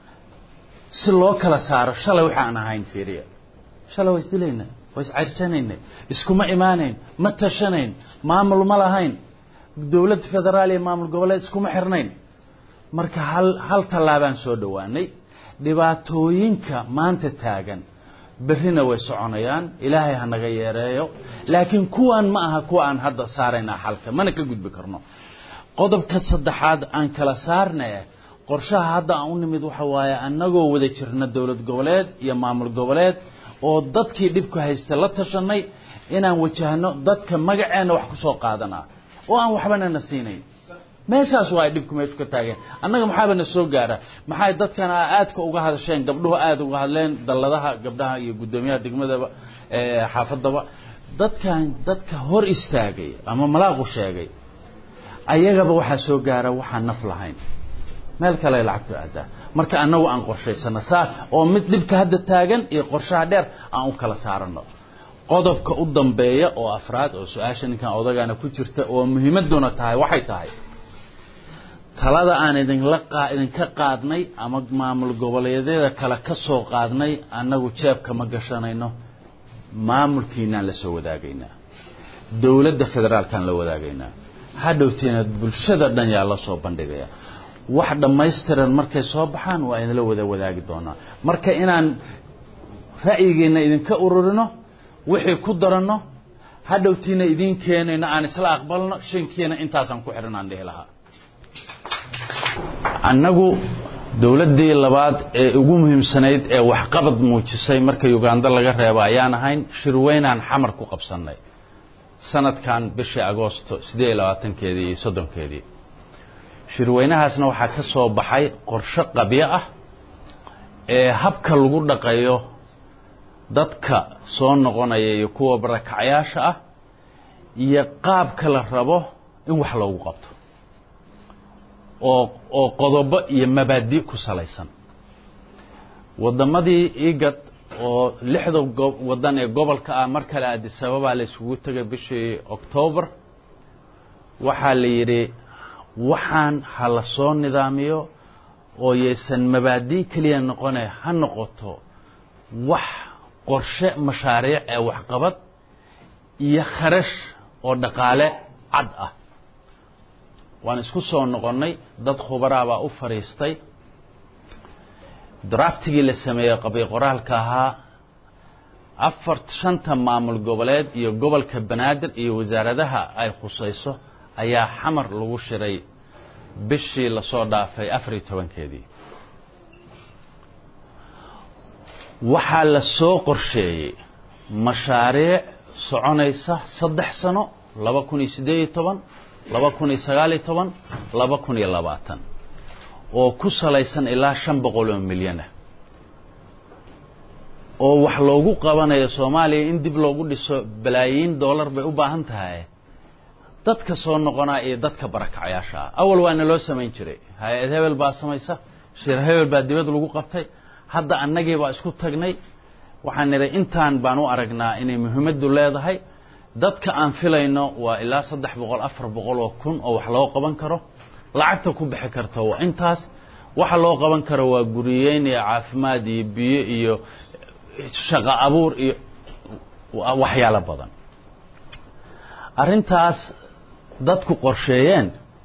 si loo kala saaro shalay waxa aan ahayn fiiriya shalay waa isdilayna waa iscayrsanayna iskuma imaanayn ma tashanayn maamul ma lahayn dowlad federaal iyo maamul goboleed iskuma xirnayn marka hal hal tallaabaan soo dhowaanay dhibaatooyinka maanta taagan berrina way soconayaan ilaahay ha naga yeereeyo laakiin kuwan ma aha kuwa aan hadda saaraynaa xalka mana ka gudbi karno qodobka saddexaad aan kala saarnay qorshaha hadda aan u nimid waxa waaye annagoo wada jirna dowlad goboleed iyo maamul goboleed oo dadkii dhibku haysta la tashanay inaan wajahno dadka magaceenna wax ku soo qaadanaa oo aan waxbana na siinayn meeshaas waa ay dhibku meeshu ka taageen annaga maxaaba na soo gaara maxay dadkan aadka uga hadasheen gabdhuhu aada uga hadleen dalladaha gabdhaha iyo guddoomiyaha degmadaba xaafadaba dadkan dadka hor istaagay ama malaaqu sheegay ayagaba waxaa soo gaara waxaan naf lahayn meel kale lacagtu aadaa marka annagu aan qorshaysano saa oo mid dhibka hadda taagan iyo qorshaha dheer aan u kala saarano qodobka u dambeeya oo afraad oo su-aasha ninkan odagaana ku jirta oo muhiimaduna tahay waxay tahay talada aan idinla idinka qaadnay ama maamul goboleedyada kale ka soo qaadnay annagu jeebka ma gashanayno maamulkiinaan la soo wadaagaynaa dowladda federaalkaan la wadaagaynaa hadhowteena bulshada dhan yaa la soo bandhigaya wax dhammaystiran markay soo baxaan waa idinla wada wadaagi doonaa marka inaan ra'yigeena idinka ururino wixii ku daranno hadhowtiina idiin keenayno aan isla aqbalno shankiina intaasaan ku xidhan aan dhihi lahaa annagu dowladdii labaad ee ugu muhiimsanayd ee waxqabad muujisay marka uganda laga reebo ayaan ahayn shirweynaan xamar ku qabsannay sanadkan bishii agoosto siddeed iyo labaatankeedii iyo soddonkeedii shirweynahaasna waxaa ka soo baxay qorshe qabyo ah ee habka lagu dhaqayo dadka soo noqonaya iyo kuwa barakacyaasha ah iyo qaabka la rabo in wax loogu qabto oo oo qodobo iyo mabaadi ku salaysan waddamadii igad oo lixda waddan ee gobolka ah mar kale aadisababaa la isugu tegay bishii octoobar waxaa la yidhi waxaan ha la soo nidaamiyo oo yaysan mabaadi keliya noqone ha noqoto wax qorshe mashaariic ee waxqabad iyo kharash oo dhaqaale cad ah waan isku soo noqonnay dad khubaraa baa u fadhiistay draftigii la sameeyey qabiy qoraalka ahaa afar shanta maamul goboleed iyo gobolka banaadir iyo wasaaradaha ay khusayso ayaa xamar lagu shiray bishii lasoo dhaafay afar iyo tobankeedii waxaa la soo qorsheeyey mashaariic soconaysa saddex sano laba kun iyo siddeed iyo toban laba kun iyo sagaal iyo toban laba kun iyo labaatan oo ku salaysan ilaa shan boqol oo milyanah oo wax loogu qabanayo soomaaliya in dib loogu dhiso balaayiin dollar bay u baahan tahay dadka soo noqonaa iyo dadka barakacayaasha ah awal waana loo samayn jiray hay-ad hebel baa samaysa shir hebel baa dibad lagu qabtay hadda annagii baa isku tagnay waxaan nidhay intaan baan u aragnaa inay muhiimaddu leedahay dadka aan filayno waa ilaa saddex boqol afar boqol oo kun oo wax loo qaban karo lacagta ku bixi karta waa intaas waxa loo qaban karo waa guriyeyn iyo caafimaad iyo biyo iyo shaqo abuur iyo waxyaalo badan arrintaas dadku qorsheeyeen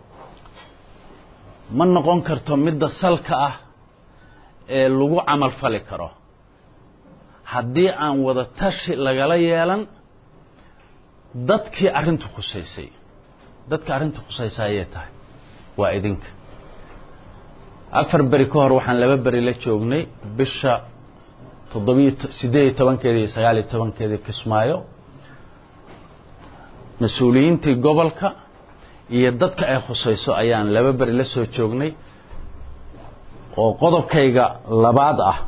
ma noqon karto midda salka ah ee lagu camal fali karo haddii aan wada tashi lagala yeelan dadkii arrintu khusaysay dadka arrinta khusaysa ayay tahay waa idinka afar beri ka hor waxaan laba beri la joognay bisha toddobiyo siddeed iyo tobankeedii iyo sagaal iyo tobankeedii kismaayo mas-uuliyiintii gobolka iyo dadka ay khusayso ayaan laba beri la soo joognay oo qodobkayga labaad ah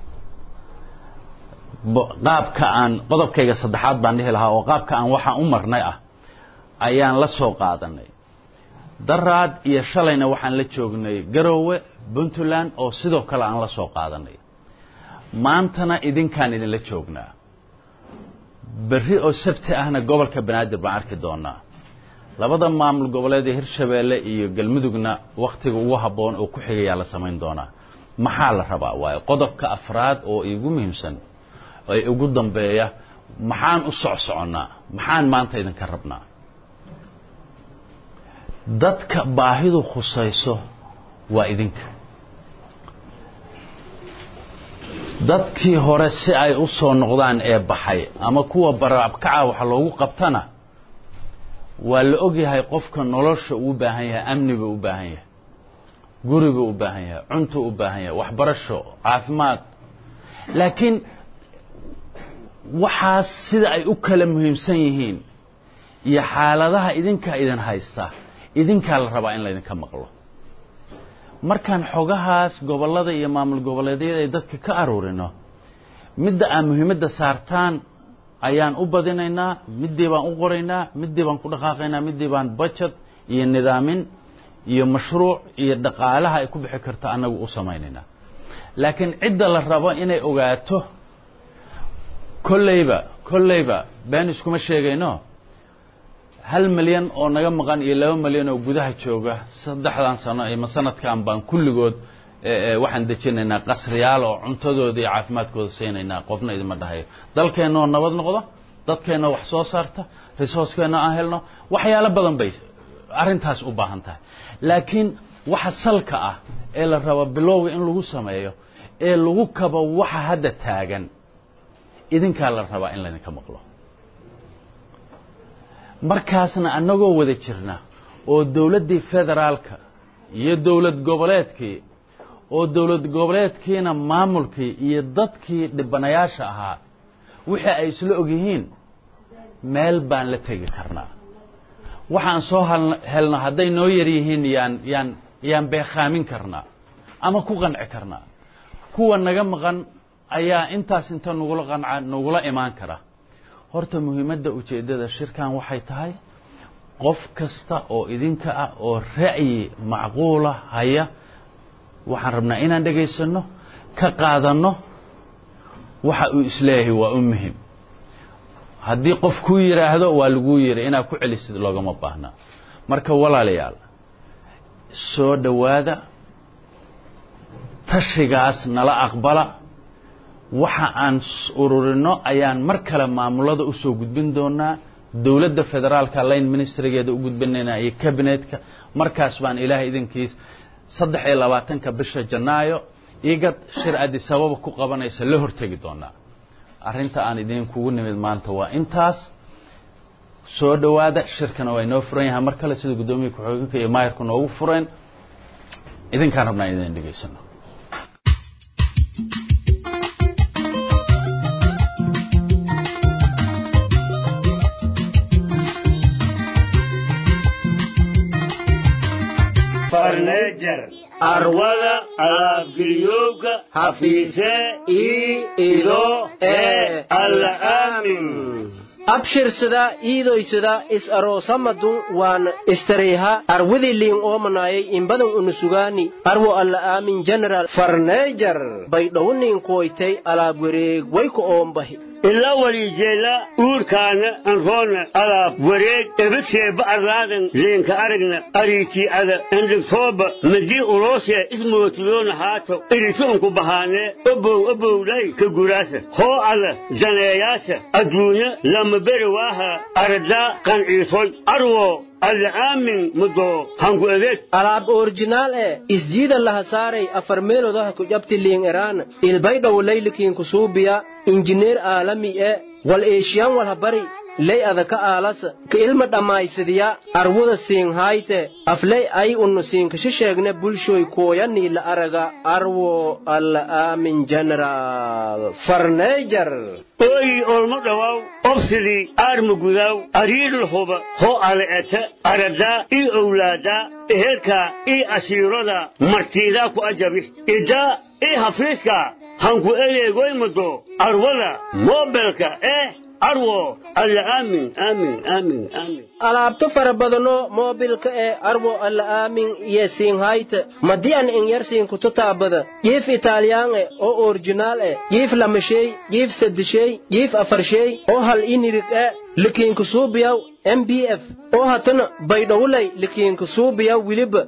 qaabka aan qodobkayga saddexaad baan dhihi lahaa oo qaabka aan waxaan u marnay ah ayaan la soo qaadanay daraad iyo shalayna waxaan la joognay garoowe puntland oo sidoo kale aan la soo qaadanay maantana idinkaan idinla joognaa berri oo sabti ahna gobolka banaadir baan arki doonaa labada maamul goboleed ee hirshabeelle iyo galmudugna wakhtiga ugu habboon oo ku xigayaa la samayn doonaa maxaa la rabaa waayo qodobka afraad oo igu muhiimsan ee ugu dambeeya maxaan u socsoconnaa maxaan maanta idinka rabnaa dadka baahidu khusayso waa idinka dadkii hore si ay u soo noqdaan ee baxay ama kuwa barabkaca wax loogu qabtana waa la ogyahay qofka nolosha uu baahan yahay amni buu u baahan yahay guri buu u baahan yahay cuntuu u baahan yahay waxbarasho caafimaad laakiin waxaas sida ay u kala muhiimsan yihiin iyo xaaladaha idinkaa idin haysta idinkaa la rabaa in laydinka maqlo markaan xogahaas gobollada iyo maamul goboleedyada ay dadka ka aruurino midda aan muhiimadda saartaan ayaan u badinaynaa middii baan u qoraynaa middii baan ku dhaqaaqaynaa middii baan budget iyo nidaamin iyo mashruuc iyo dhaqaalaha ay ku bixi karta annagu u samaynaynaa laakiin cidda la rabo inay ogaato kolleyba kolleyba been iskuma sheegayno hal milyan oo naga maqan iyo laba milyan oo gudaha jooga saddexdan sano ima sanadkan baan kulligood waxaan dejinaynaa qasriyaal oo cuntadooda iyo caafimaadkooda siinaynaa qofna idima dhahayo dalkeenna oo nabad noqdo dadkeenna wax soo saarta resourcekeenna aan helno waxyaalo badan bay arrintaas u baahan tahay laakiin waxa salka ah ee la rabo bilowga in lagu sameeyo ee lagu kabo waxa hadda taagan idinkaa la rabaa in laydinka maqlo markaasna annagoo wada jirna oo dowladdii federaalka iyo dowlad goboleedkii oo dowlad goboleedkiina maamulkii iyo dadkii dhibanayaasha ahaa wixii ay isla ogyihiin meel baan la tegi karnaa waxaan soo helno hadday noo yar yihiin yaan yaan yaan beekhaamin karnaa ama ku qanci karnaa kuwa naga maqan ayaa intaas inta nagula qanca nagula imaan kara horta muhiimadda ujeeddada shirkan waxay tahay qof kasta oo idinka ah oo ra'yi macquula haya waxaan rabnaa inaan dhegaysanno ka qaadanno waxa uu isleeyahay waa u muhim haddii qof kuu yidhaahdo waa laguu yidhi inaad ku celisid loogama baahnaa marka walaalayaal soo dhowaada tashigaas nala aqbala waxa aan ururinno ayaan mar kale maamulada u soo gudbin doonaa dowladda federaalka line ministrigeeda u gudbinaynaa iyo kabinetka markaas baan ilaahay idinkiis saddex iyo labaatanka bisha janaayo igad shir adisababa ku qabanaysa la hortegi doonaa arrinta aan idinkugu nimid maanta waa intaas soo dhowaada shirkana waa inoo furan yahay mar kale sida guddoomiya ku-xigeenka iyo maayarku noogu fureen idinkaan rabnaa idin dhegaysano farneejar arwada alaabgeliyowga hafiise ii ido ee alla aamin abshirsada iidoysada is aroosamadun waan istareyha arwidiliin oomanayay imbadan unusugaani arwo alla aamin general farneejar baydhowniin kuwaytay alaab wareeg wayku oombahi ila walijeela uurkaana anroona alaab wareeg ebadseeba arlaadan leenka aragna ariitii'ada endhigtooba madii uloosee ismootiyoona haato irituunku bahaanee obow obowlay ka guraasa hoo ada daneeyaasa adduunya lama beri waaha aradaa qanciisoy arwo alla aamin mudo hanku edeg alaab orjinaal e isjiida laha saaray afar meelodaha ku jabti liin eraan ilbaydhow laylikiin kusuubiya injineer aalami e wal eeshiyan walha bari ley adaka aalasa ka ilma dhammaysadiya arwada siinhayte afley ay unnu siinkashi sheegne bulshoy kooyanii la araga arwo alla aamin general farneejar ooyi olmo dhowaw obsidii aarma gudaw ariidlhuba hoo ale'eta aradaa ii owlaadaa ehelkaa ii ashiirada martiidaa ku ajabi idaa ii hafiiska hanku eleegoymado arwada moobelka eh arwo alla aamin aamin aamin aamin alaabto fara badano moobilka ee arwo alla aamin iyo siinhayta madi'an in yar siinkuto taabada jiif italiyaan e oo orjinaal e jiif lamashey jiif saddeshey jiif afarshey oo hal inirig e likiinku suubiyaw m b f oo hatana baydhowlay likiinku suubiyaw wiliba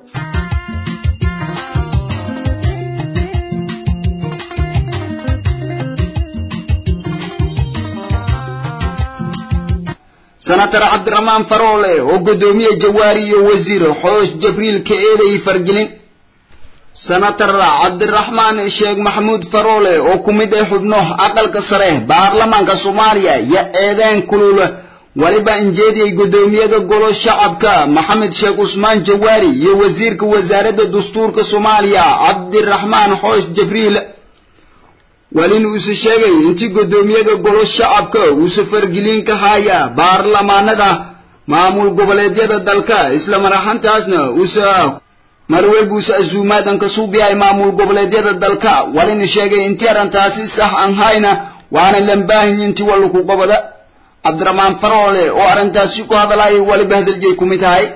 senatar cabdiraxmaan faroole oo guddoomiye jawaari iyo wasiir xoosh jabriil ka eeday fargelin senatar cabdiraxmaan sheekh maxamuud faroole oo ku mid ah xubno aqalka sare baarlamaanka soomaaliya iyo eedeen kulul waliba injeediyey guddoomiyada golo shacabka maxamed sheekh cusmaan jawaari iyo wasiirka wasaaradda dastuurka soomaaliya cabdiraxmaan xoosh jabriil walin uuse sheegay intii guddoomiyaga golo shacabka uuse fargelin ka haya baarlamaanada maamul goboleedyada dalka isla maraxantaasna uuse mar walba uuse azuumaadan ka suubiyahay maamul goboleedyada dalka walina sheegay intii arrintaasi sax aan hayna waana lambaahin intii wallaku qobada cabdiraxmaan faroole oo arrintaasi ku hadalaya waliba hadaljeey ku mid tahay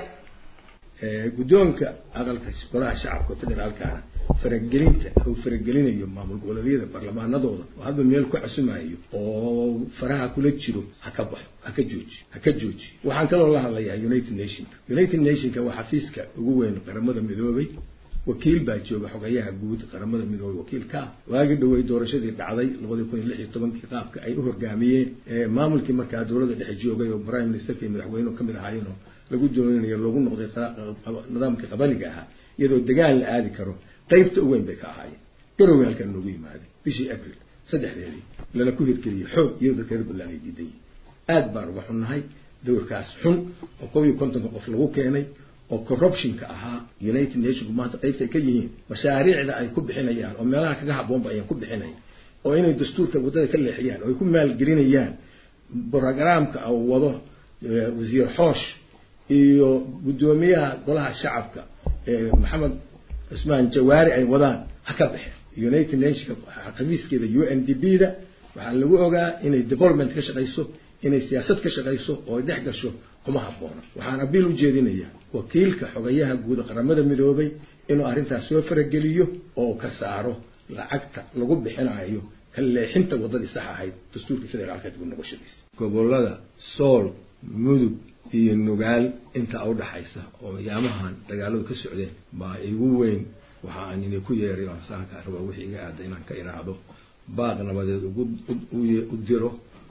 guddoonka aqalka golaha shacabka federaalkaana faragelinta uu faragelinayo maamul goboleedyada baarlamaanadooda oo hadba meel ku casumayo oo faraha kula jiro ha ka baxo ha ka jooji ha ka jooji waxaan kaloo la hadlayaa united nationka united nationka waa xafiiska ugu weyn qaramada midoobay wakiil baa jooga xogayaha guud qaramada midoobay wakiil ka ah waagii dhowey doorashadii dhacday labadii kun iyo lix iyo tobankii qaabka ay u horgaamiyeen maamulkii markaa dowladda dhexe joogay oo prime ministerka iyo madaxweynuhu kamid ahaayeen oo lagu doonanayo lagu noqday nidaamkii qabaliga ahaa iyadoo dagaal la aadi karo qaybta u weyn bay ka ahaayeen garoway halkan noogu yimaadeen bishii april saddexdeedii lana ku hirgeliyey xoog iyadoo dadka reer puntland ay diidan yihin aad baan uga xunnahay dowrkaas xun oo kob iyo kontonka qof lagu keenay oo corruptionka ahaa united nationku maanta qaybta ay ka yihiin mashaariicda ay ku bixinayaan oo meelaha kaga habboonba ayaan ku bixinayn oo inay dastuurka waddada ka leexiyaan oo ay ku maalgelinayaan brogramka uu wado wasiir xoosh iyo guddoomiyaha golaha shacabka maxamed cusmaan jawaari ay wadaan ha ka baxeen united nationka xafiiskeeda u n d b da waxaa lagu ogaa inay development ka shaqayso inay siyaasad ka shaqayso oo ay dhex gasho kuma habboona waxaan abiil u jeedinayaa wakiilka xogayaha guud qaramada midoobay inuu arrintaas soo farageliyo oo ka saaro lacagta lagu bixinayo ka leexinta waddadii sax ahayd dastuurka federaalka dib u noqoshadiisa gobolada sool mudug iyo nugaal intaa u dhaxaysa oo yaamahan dagaaladu ka socdeen baa igu weyn waxa aan inay ku yeeray aan saaka raba wixii iga aada inaan ka iraahdo baaq nabadeed ugu u diro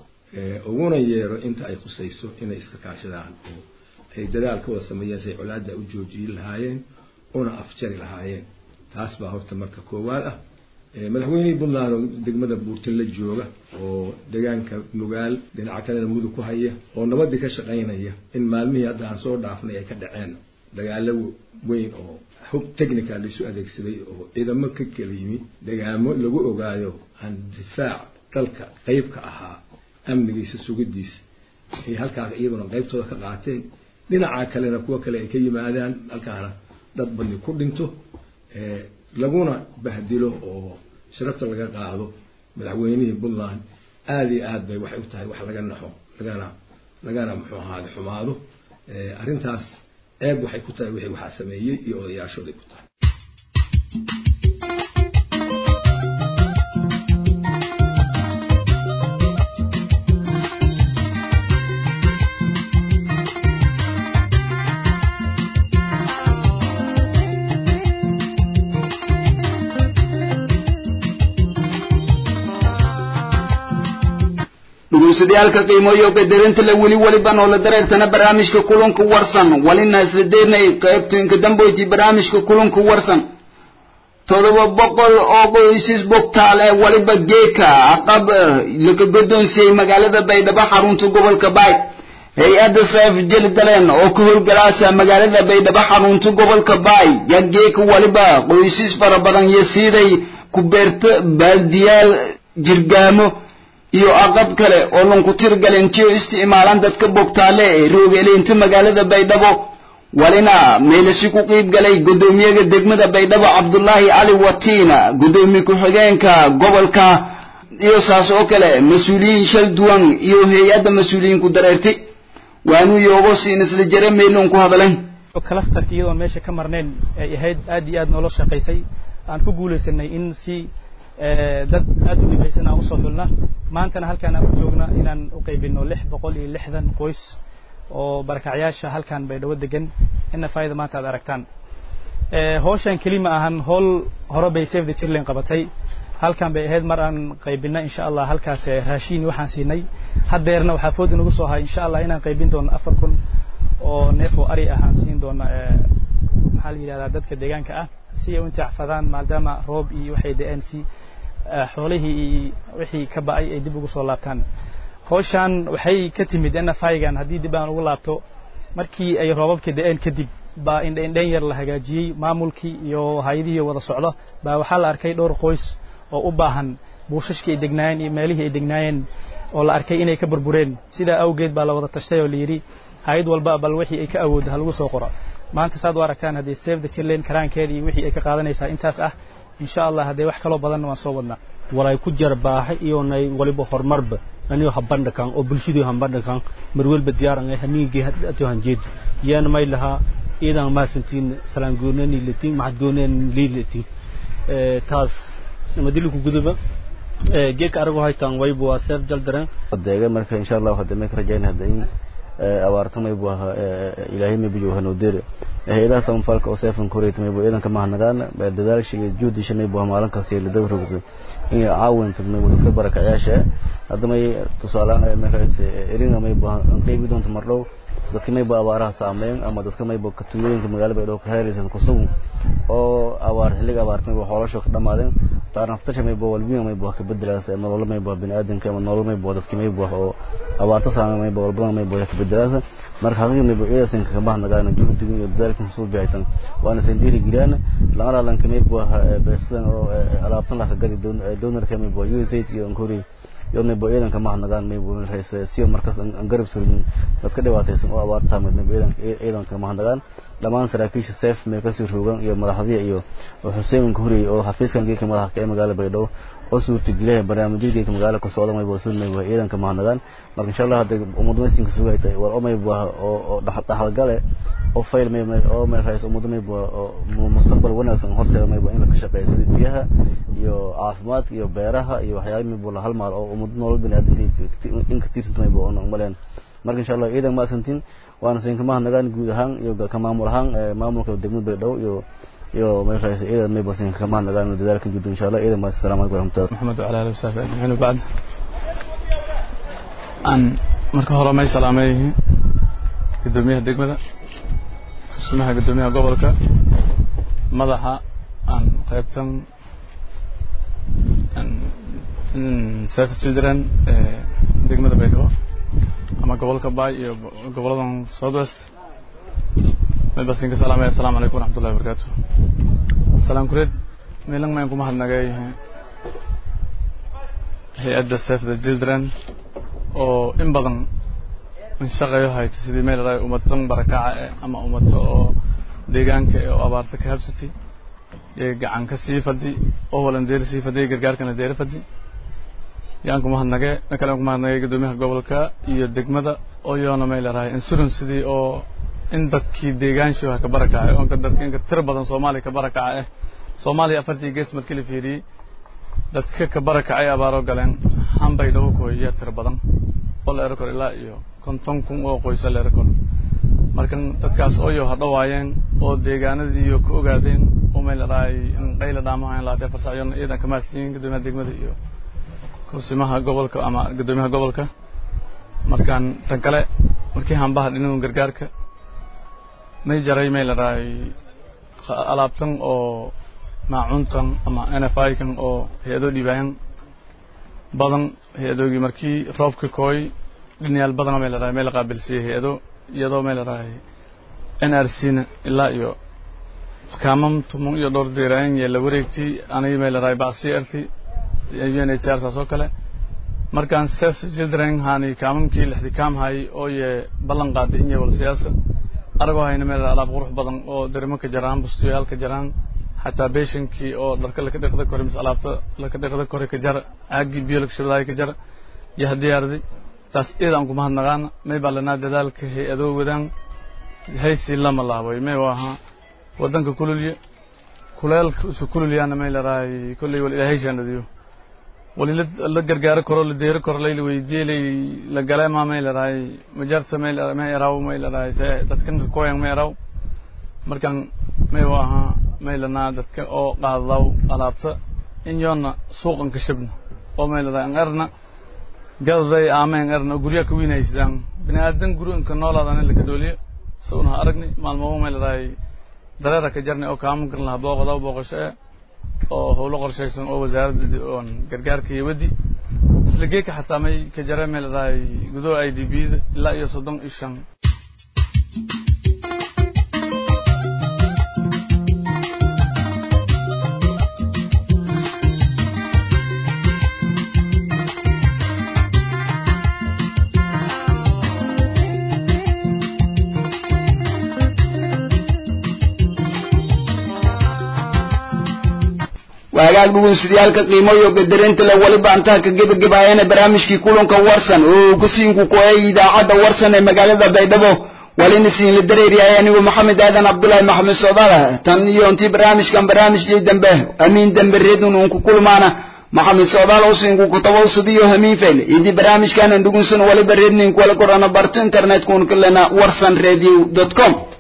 uguna yeero inta ay khusayso inay iska kaashadaan oo ay dadaal ka wada sameeyeen say colaadda u joojiyi lahaayeen una afjari lahaayeen taas baa horta marka koowaad ah madaxweynihii puntland oo degmada buurtin la jooga oo deegaanka nugaal dhinaca kalena mudug ku haya oo nabadii ka shaqaynaya in maalmihii hadda aan soo dhaafnay ay ka dhaceen dagaalo weyn oo hub technical laisu adeegsaday oo ciidamo ka kala yimi degaamo lagu ogaayo aan difaac dalka qayb ka ahaa amnigiisa sugidiisa ay halkaa iyaguna qaybtooda ka qaateen dhinaca kalena kuwa kale ay ka yimaadaan halkaana dad badni ku dhinto laguna bahdilo oo sharafta laga qaado madaxweynihii puntland aada iyo aad bay waxay u tahay wax laga naxo lagana lagana muxuu ahaade xumaado arrintaas eeb waxay ku tahay wixii waxaa sameeyey iyo odayaashooday ku tahay dhuguusadayaalka qiimooyo qadarinta la weli weliba noola dareertana barnaamijka kulanka warsan walina isla deernay qaybtoyinka damboyti barnaamijka kulanka warsan todoba boqol oo qoysas bogtaal ee waliba geeka aqab laga godoonsiyey magaalada baydhabo xarunta gobolka baay hay-adda saaf jeli daleen oo ka howlgalaasa magaalada baydhabo xarunta gobolka baay yaa geeka waliba qoysas fara badan iyo siiday ku beerta baaldiyaal jirgaamo iyo aqab kale oo lanku tirgalintiyo isticmaalaan dadka bogtaale ee roogeeleynta magaalada baydhabo walina meelasi ku qiib galay guddoomiyaga degmada baydhabo cabdulaahi cali watiina guddoomiye ku-xigeenka gobolka iyo saas oo kale mas-uuliyiin shal duwan iyo hay-adda mas-uuliyiinku dareertay waanuu yoogo siin isla jare meelon ku hadlayn clusterka iyadoon meesha ka marnayn ay ahayd aad iyo aad noola shaqaysay aan ku guulaysanay in si dad aad u dhibeysan aan usoo xulna maantana halkaan aan u joogna inaan u qaybino lix boqol iyo lixdan qoys oo barakacyaasha halkaan baydhabo degan ina faa'ida maanta aad aragtaan hawshan keli ma ahan howl hore bay save the children qabatay halkaan bay ahayd mar aan qaybina insha allah halkaas raashiin waxaan siinay haddeerna waxaa food inagu soo hay insha allah inaan qaybin doono afar kun oo neef oo ari ah aan siin doono maxaa la yidhahdaa dadka deegaanka ah si ay u intiacfadaan maadaama roob iyo waxay da-een si xoolihii iyo wixii ka ba'ay ay dib ugu soo laabtaan hawshaan waxay ka timid nfaygan haddii dib aan ugu laabto markii ay roobabka da-een kadib baa indhaindhayn yar la hagaajiyey maamulkii iyo hay-adihii wada socdo baa waxaa la arkay dhowr qoys oo u baahan buushashkii ay degnaayeen iyo meelihii ay degnaayeen oo la arkay inay ka burbureen sidaa awgeed baa la wada tashtay oo la yidhi hay-ad walba bal wixii ay ka awooddo ha lagu soo qoro maanta saad u aragtaan haddii save the children karaankeeda iyo wixii ay ka qaadanaysaa intaas ah insha allah haddee wax kaloo badanna waan soo wadnaa walay ku jar baaxa iyonay waliba horumarba anigo hambandhakan oo bulshadii hambandhakan marwelba diyaaran ay hamiingii hadoo hanjeed yaana may lahaa iidan maasantiin salaan goonani latiin maxad goonani liilatiin taas madiliku guduba geeka arago haytaan waybu waa seef jaldaren deega marka insha allah hadda may ka rajayna hadda in abaarta maybu aha ilaahay maybu jooga noodere hay-adaha samafalka oo seefan koreyta maybu ciidanka mahadnagaan dadaalsha iyo juhdisha maybu aha maalin kasta la daba rogto in caawinta maybu dadka barakacayaasha hadda may tusaaleaan markaas eringa maybu aha qeybi doonta mardhow dadka maybu abaaraha saameyn ama dadka maybu katumooyinka magaalada baydhabo ka helaysan kusugun oo abaar xilliga abaarta maybu xoolashoo ka dhamaadeen taarnaftasha maybu walbiga maybu ka bedelaas nolol maybu biniaadanka ama nolol maybu dadka maybu oo abaarta saameyn maybu walbada maybu ka bedelaas marka haqiiqa maybu ciidasan ka bahnagaan juhdiga iyo dadaalkan soo bixitan waana san dhiiri giraan lama laalanka maybu beesadan oo alaabtan la ka gadi doonarka maybu USAID iyo ankuri yodna bo ciidanka mahadnagaan maybu hayse siyo markaas aan garab surin dadka dhibaataysan oo abaarta saameyd maybu ciidanka ciidanka mahadnagaan dhammaan saraakiisha seef meel kasii roogan iyo madaxdiya iyo xuseen hurey oo xafiiskan geeka madaxa ee magaalada baydhabo oo suurtageliyaha barnaamijyada geeka magaalada ka socda maybu sun maybu ciidanka mahadnagaan marka insha allah hadda ummad maysinka sugay tahay war oo maybu oo dhaxalgale oo fayl maybu oo meel hayso ummad maybu oo mustaqbal wanaagsan horseeda maybu in la ka shaqeeyo sida biyaha iyo caafimaadka iyo beeraha iyo waxyaabo maybu la halmaal oo ummad nolol biniaadanka in ka tiirsanta maybu oo umaleen marka insha allah ciidan maasantiin waana siinka mahadnagaan guud ahaan iyo ka maamul ahaan maamulka degmada baydhabo iyo iyo meel hayso ciidan maybu siinka ka mahadnagaan dadaalka guud insha allah ciidan maas assalamu calaykum waraxmatullahi maxamed wacala alihi wasaabi ajmaciin wabacd aan marka hore may salaamay gudoomiyaha degmada tusmaha gudoomiyaha gobolka madaxa aan qaybtan save children degmada baydhabo ama gobolka bay iyo goboladan south west may basin ka salaamaya assalamu calaykum waraxmatullahi wabarakaatu salaam kureed meelang mayan kuma hadnagay hay-adda save the children oo in badan shaqayo hayta sidii meel ay ummadtan barakaca eh ama ummadta oo deegaanka ee oo abaarta ka habsatay ee gacan ka sii fadi oo walandeer sii fadi gargaarkana deera fadi yaan kuma hadnage ma kale kuma hadnagay gudoomiyaha gobolka iyo degmada oo yoona may leedahay insurance sidii oo in dadkii deegaanshuha ka barakacay oo dadka inka tir badan soomaaliya ka barakaca eh soomaaliya afartii gees markii la fiiriyey dadka ka barakacay abaaro galeen hambay dhawo kooyiya tir badan oo la ero karo ilaa iyo konton kun oo qoysa la ero karo markan dadkaas ooyo hadhawaayeen oo deegaanadiiyo ka ogaadeen oo may leedahay in qayla dhaamaha in laatee farsacyoona iidan ka mahadsiyin gudoomiyaha degmada iyo kusimaha gobolka ama gudoomiyaha gobolka markaan tan kale markii hambaha dhinagun gargaarka may jaray may leedahay alaabtan oo maacuntan ama n f i kan oo hay-ado dhiibaayan badan hay-adoogii markii roobka kooy dhinayaal badana may leedahay may la qaabilsiiyey hay-ado iyadoo may leedahay n r c na ilaa iyo kaamam tuman iyo dhowr deeraayan yee la wareegtay anigi may leedahay bacsi arti un h r saas oo kale markaan sef children hani kaamamkii lixdi kaam hay oo ye ballan qaaday in wal siyaasa aragoo hayna meel alaab qurux badan oo derimo ka jaraan bustiyaal ka jaraan xataa beeshankii oo dharka laka dhiqda kore mise alaabta laka dhiqda kore ka jar caagii biyo laka shubadaay ka jar iyo haddii arday taas iyada aan kuma hadnaqaana may baa lanaa dadaalka hay-adoo wadaan haysi lama laabay may waaha waddanka kululya kuleelka isu kululyaana may leedahay kolley wal ilaahay shaanadiyo wali la gargaaro karo la deero karo layla weydiye lay la galeema may leedahay majarta may may eraw may leedahay se dadkan ka koyan may eraw markan may waaha may lanaa dadka oo qaadaw alaabta in yoona suuqan ka shabna oo may leedahay an erna gadaday aame an erna guryaha ka wiinaysidaan bini aadan guryanka noolaadana laka dhooliyo sawnaha aragni maalmaba may leedahay dareera ka jarnay oo kaamankan lahaa booqadaw booqasho e oo howlo qorshaysan oo wasaaradda oon gargaarka iyo waddi isla geeka xataa may ka jare may leedahay gudaha i d b da ilaa iyo soddon iyo shan waagaag dhugunsidayaalka qiimoyo gadarinta le waliba antaha ka gebagabaayana barnaamijkii kulanka warsan oo kusiinku kuhey idaacadda warsan ee magaalada baydhabo walina siinla dareeryahay anigu maxamed aadan cabdulaahi maxamed soodaala tan iyo intii barnaamijkan barnaamijkii dambe amiin dambe redun uun ku kulmaana maxamed soodaal usiinku kutabawsadiyo hamiin fayle idii barnaamijkanan dhugunsan waliba rednin kuwala korana barto internetkuun kalena warsan radio com